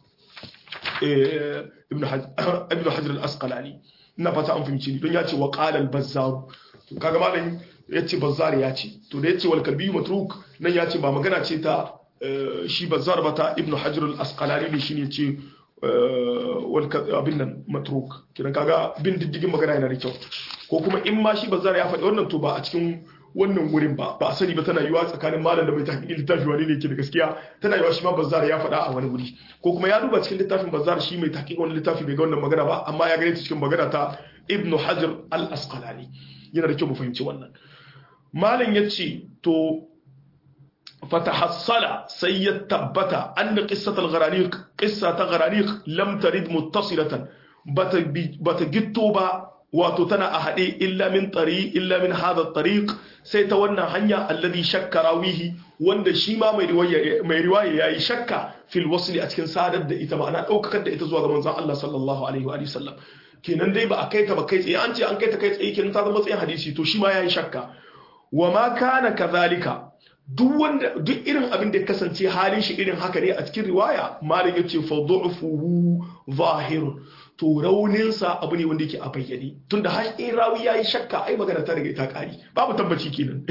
ibn hajar ibn hajar al asqalani ina fata an fahimci ni don ya ce wa qala al bazzar kaga malam ya ce bazzar ya ce to da ya ce walkalbi matruk nan ya ce ba magana ce ta shi bazzar ba ta ibnu hajar al-asqalani ne shine ce abin nan matruk kiran kaga bin diddigin magana yana da kyau ko kuma in ma shi bazzar ya faɗi wannan to ba a cikin wannan wurin ba ba a sani ba tana yiwa tsakanin malam da mai tahqiqin littafi wani ne ke da gaskiya tana yiwa shi ma bazzar ya faɗa a wani wuri ko kuma ya duba cikin littafin bazzar shi mai tahqiqin wani littafi bai ga wannan magana ba amma ya gane ta cikin magana ta ibnu hajar al-asqalani yana da kyau mu fahimci wannan malam ya ce to fatahassala sai ya tabbata anna qissatul gharaniq qissa ta gharaniq lam tarid muttasilatan bata bata gitto ba wato tana a hade illa min tari illa min hadha tariq sai ta wannan hanya alladhi shakka rawihi wanda shi ma mai riwaya mai riwaya yayi shakka fil wasli a cikin sadar da ita ma'ana daukakar da ita zuwa ga manzon Allah sallallahu alaihi wa sallam kenan dai ba a kai ta ba kai tsaye an ce an kai ta kai tsaye kenan ta zama tsayin hadisi to shi ma yayi shakka wa ma kana kadhalika duk wanda duk irin abin da ya kasance halin shi irin haka ne a cikin riwaya malik yace fa du'fuhu zahir to raunin sa abu ne wanda yake a bayyane tunda har in rawi yayi shakka ai magana ta riga ta kari babu tabbaci kenan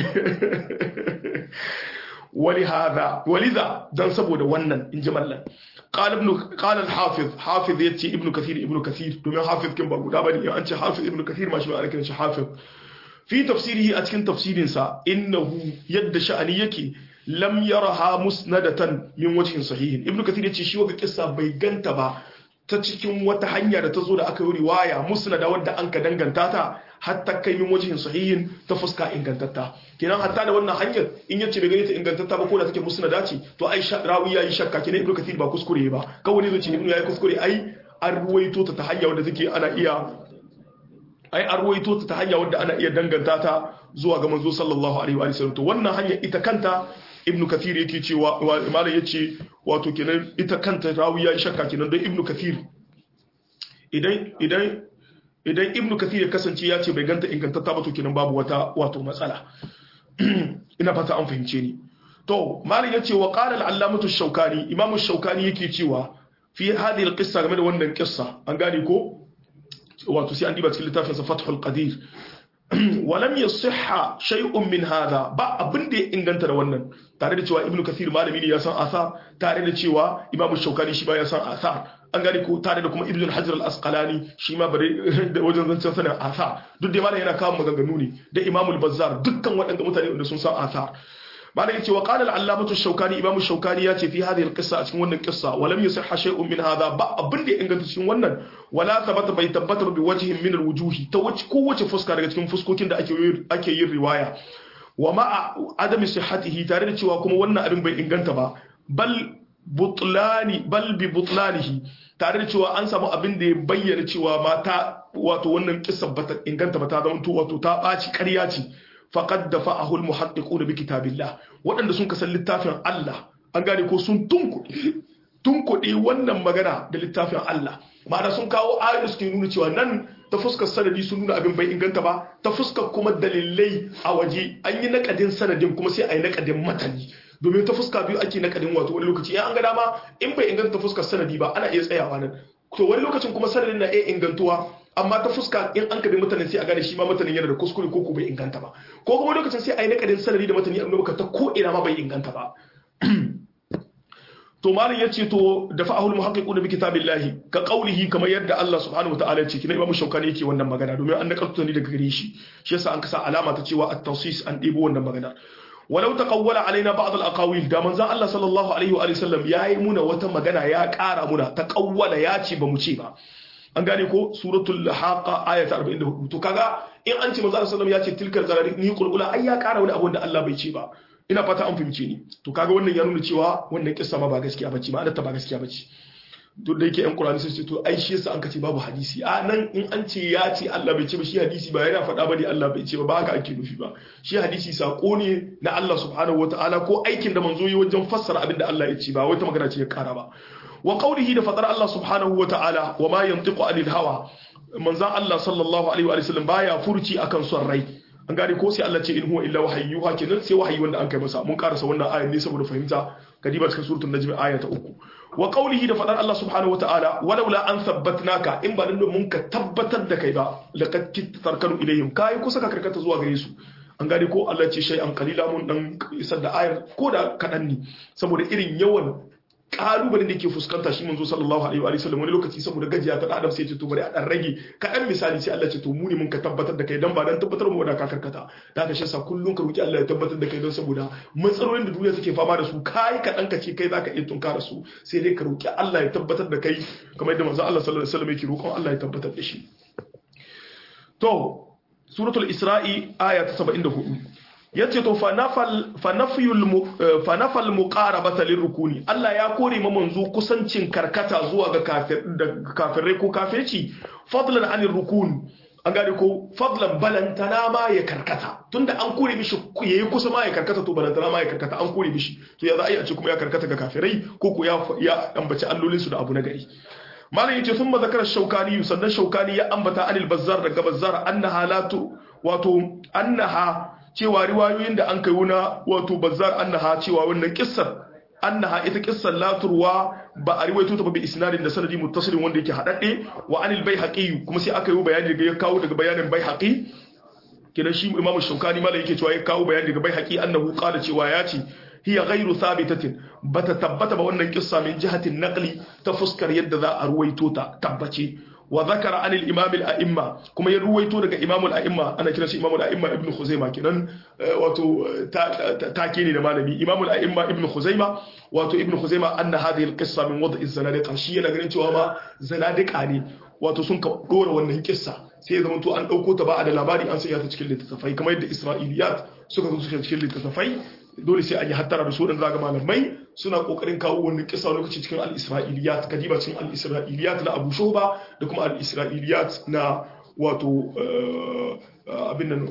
ولهذا ولذا dan saboda wannan in ji mallan قال ابن قال الحافظ حافظ يتي ابن كثير ابن كثير domin hafiz kin ba guda bane an ce hafiz ibn kathir ma shi ba ake shi hafiz fi tafsirihi a cikin tafsirin sa innahu yadda sha'ani yake lam yaraha musnadatan min wajhin sahihin ibn kathir yace shi waga kissa bai ganta ba ta cikin wata hanya da ta zo da aka yi riwaya musnada wadda an ka danganta ta hatta kai min wajhin sahihin ta fuska ingantatta kenan hatta da wannan hanyar in yace bai gani ta ingantatta ba ko da take musnada ce to ai rawi yayi shakka kenan ibnu kathir ba kuskure ba kawai zai ce ibnu yayi kuskure ai an ruwaito ta ta hanya wadda take ana iya ai an ruwaito ta ta hanya wadda ana iya danganta ta zuwa ga manzo sallallahu alaihi wa sallam to wannan hanya ita kanta ibnu kathir yake cewa malam yace wato kenan ita kanta rawi yayi shakka kenan don ibnu kathir idan idan idan ibnu kathir ya kasance ya ce bai ganta ingantatta ba to kenan babu wata wato matsala ina fata an fahimce ni to malam yace wa qala al-allamatu shaukani imamu shaukani yake cewa fi hadhihi al-qissa game da wannan kissa an gane ko wato sai an diba cikin littafin sa fathul qadir walam yasihha shay'un min hadha ba abin da ya inganta da wannan tare da cewa ibnu kathir malami ne ya san asar tare da cewa imamu shaukani shi ba ya san asar an gane ko tare da kuma ibn hajar al-asqalani shi ma bare da wajen zancen sanin athar duk da malam yana kawo maganganu ne da imamul bazzar dukkan waɗanda mutane wanda sun san athar malam yace wa qala al-allamatu shaukani imamu shaukani yace fi hadhihi al-qissa a cikin wannan qissa wa lam yusihha shay'un min hadha ba abin da ya inganta cikin wannan wala thabata bai tabbatar bi wajhin min al-wujuhi ta wace kowace fuska daga cikin fuskokin da ake ake yin riwaya wa ma'a adami sihhatihi tare da cewa kuma wannan abin bai inganta ba bal butlani bal bi butlanihi tare da cewa an samu abin da ya bayyana cewa mata wato wannan kissa bata inganta ba ta zama wato ta ɓaci ƙarya ce faqad dafa'ahu al-muhaddiquna bi kitabillah waɗanda sun kasan littafin Allah an gane ko sun tunkuɗe tunkuɗe wannan magana da littafin Allah ma'ana sun kawo ayoyi suke nuna cewa nan ta fuskar sanadi sun nuna abin bai inganta ba ta fuskar kuma dalilai a waje an yi nakadin sanadin kuma sai a yi nakadin matani domin ta fuska biyu ake nakadin wato wani lokaci an ga dama in bai inganta ta fuskar sanadi ba ana iya tsayawa nan to wani lokacin kuma sanadin na iya ingantuwa amma ta fuska in an kabi mutanen sai a gane shi ma mutanen yana da kuskure ko ko bai inganta ba ko kuma lokacin sai a yi nakadin sanadi da matani amma baka ta ko ina ma bai inganta ba to malam yace to da fa'ahul muhaqqiquna bi kitabillahi ka qawlihi kamar yadda Allah subhanahu wataala ya ce kina imamu shaukani yake wannan magana domin an nakalto ne daga gare shi shi yasa an kasa alama ta cewa at-tawsis an dibo wannan magana walau taqawwala alaina ba'd al-aqawil da manzon Allah sallallahu alaihi wa sallam yayi muna wata magana ya ƙara muna taqawwala ya ce ba mu ce ba an gane ko suratul haqa aya ta 44 to kaga in an ce manzon Allah sallallahu alaihi wa sallam ya ce tilkal zarari ni qulqula ai ya ƙara wani abu da Allah bai ce ba ina fata an fahimce ni to kaga wannan ya nuna cewa wannan kissa ma ba gaskiya bace ma'anar ta ba gaskiya bace duk da yake yan Qur'ani sun ce to ai shi yasa an kace babu hadisi a nan in an ce ya ce Allah bai ce ba shi hadisi ba yana faɗa bane Allah bai ce ba ba haka ake nufi ba shi hadisi sako ne na Allah subhanahu wataala ko aikin da manzo yi wajen fassara abin da Allah ya ce ba wata magana ce ya kara ba wa qawlihi da fadar Allah subhanahu wataala wa ma yantiqu anil hawa manzon Allah sallallahu alaihi wa sallam baya furci akan son rai an gane ko sai Allah ce in huwa illa wahayyuha kenan sai wahayi wanda an kai masa mun karasa wannan ayar ne saboda fahimta kadiba cikin suratul najm aya ta uku wa qawlihi da fadar Allah subhanahu wataala walaula an thabbatnaka in ba dan mun ka tabbatar da kai ba laqad tarkanu ilayhim kai kusa ka karkata zuwa gare su an gane ko Allah ce shay'an qalila mun dan isar da ayar ko da kadan ne saboda irin yawan kalubalen da ke fuskanta shi manzo sallallahu alaihi wa sallam wani lokaci saboda gajiya ta adam sai ce to bari a dan rage kaɗan misali sai Allah ce to mu ne mun ka tabbatar da kai dan ba dan tabbatar mu da ka karkata da ka shasa kullun ka roki Allah ya tabbatar da kai don saboda matsalolin da duniya suke fama da su kai kaɗan ka ce kai zaka iya tunkara su sai dai ka roki Allah ya tabbatar da kai kamar yadda manzo Allah sallallahu alaihi wa sallam yake roƙon Allah ya tabbatar da shi to suratul isra'i aya ta 74 yace to fa nafal muqarabata lirrukuni Allah ya kore ma manzo kusancin karkata zuwa ga kafir da kafirai ko kafirci fadlan anir rukun an gane ko fadlan balantana ma ya karkata tunda an kore mishi yayi kusa ma ya karkata to balantana ma ya karkata an kore mishi to ya za a yi a ce kuma ya karkata ga kafirai ko ko ya ya ambaci allolin su da abu na gari malam yace thumma zakara shaukani sannan shaukani ya ambata anil bazzar daga bazzar annaha latu wato annaha cewa riwayoyin da an kai wuna wato bazzar annaha cewa wannan kissar annaha ita kissar laturwa ba a riwaito ta ba bi isnadin da sanadi muttasilin wanda yake hadadde wa anil baihaqi kuma sai aka yi bayani daga ya kawo daga bayanin baihaqi kenan shi imamu shaukani mala yake cewa ya kawo bayani daga baihaqi annahu qala cewa ya ce hiya ghairu thabitatin bata tabbata ba wannan kissa min jihatin naqli ta fuskar yadda za a ruwaito ta tabbace wa zakara an al-imam al-a'imma kuma ya ruwaito daga imam al-a'imma ana kiran shi imam al-a'imma ibn khuzaima kenan wato take ne da malami imam al-a'imma ibn khuzaima wato ibn khuzaima anna hadhihi al-qissa min wad' az-zanadiqa shi yana ganin cewa ma zanadiqa ne wato sun ka dora wannan kissa sai ya zama to an dauko ta ba a da labari an sanya ta cikin littattafai kamar yadda isra'iliyat suka zo cikin littattafai dole sai an yi hattara da su wadanda zaga malamai suna kokarin kawo wannan kisa lokaci cikin al-isra'iliyat kadiba cikin al-isra'iliyat na Abu Shuba da kuma al-isra'iliyat na wato abin nan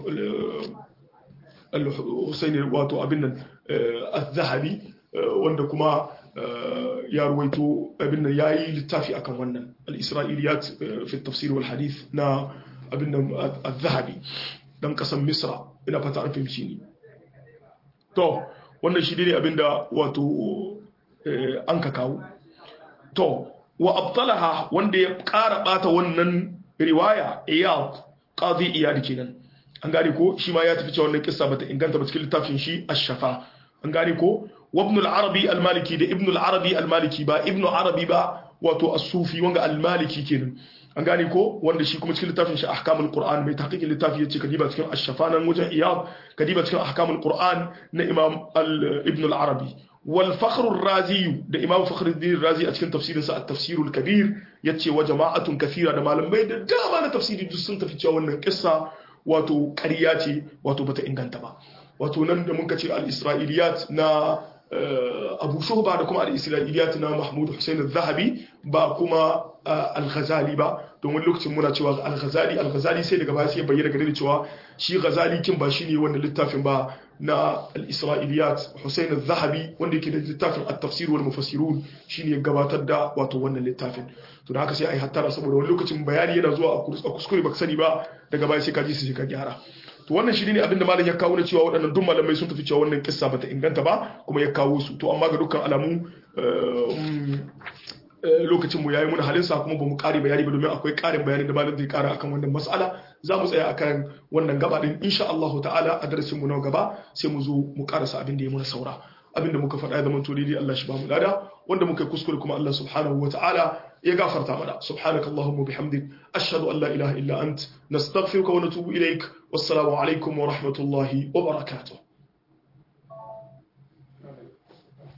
al-Husaini wato abin nan az-Zahabi wanda kuma ya ruwaito abin nan yayi littafi akan wannan al-isra'iliyat fi tafsir wal hadith na abin nan az-Zahabi dan kasan Misra ina fata an fahimci ni to wannan shi ne abinda wato an ka kawo to wa abtalaha wanda ya ƙara ɓata wannan riwaya iyad qadi iyad kenan an gane ko shi ma ya tafi cewa wannan kissa bata inganta ba cikin littafin shi ash-shafa an gane ko wa ibn al-arabi al-maliki da ibn al-arabi al-maliki ba ibn arabi ba wato as-sufi wanga al-maliki kenan an gane ko wanda shi kuma cikin littafin shi ahkamul qur'an mai tahqiqin littafi yace kadiba cikin ash-shafa nan wajen iyad kadiba cikin ahkamul qur'an na imam ibn al-arabi wal fakhr ar-razi da imam fakhruddin razi a cikin tafsirin sa at-tafsir al-kabir yace wa jama'atun kathira da malamai da dama na tafsiri duk sun tafi cewa wannan kissa wato ƙarya ce wato bata inganta ba wato nan da muka ce al-isra'iliyat na abu shuhba da kuma al-isra'iliyat na mahmud hussein al-zahabi ba kuma al-ghazali ba domin lokacin muna cewa al-ghazali al-ghazali sai daga baya sai bayyana gare da cewa shi ghazali kin ba shine wannan littafin ba na al-isra'iliyat hussein al-zahabi wanda yake da littafin at-tafsir wal mufassirun shine gabatar da wato wannan littafin to da haka sai ai hattara saboda wani lokacin bayani yana zuwa a kuskure baka sani ba daga baya sai ka ji sai ka gyara to wannan shi ne abinda malam ya kawo na cewa waɗannan duk malamai sun tafi cewa wannan kissa bata inganta ba kuma ya kawo su to amma ga dukkan alamu lokacin mu yayi mun halin sa kuma bamu kare bayani ba domin akwai karin bayani da malam zai kara akan wannan mas'ala za mu tsaya akan wannan gaba din insha Allah ta'ala a darasin mu na gaba sai mu zo mu karasa abin da ya muna saura abinda muka faɗa ya zama to daidai Allah shi ba mu lada wanda muka kuskure kuma Allah subhanahu wa ta'ala ya gafarta mana subhanaka allahumma bihamdik ashhadu an la ilaha illa ant nastaghfiruka wa natubu ilaik wassalamu alaikum wa rahmatullahi wa barakatuh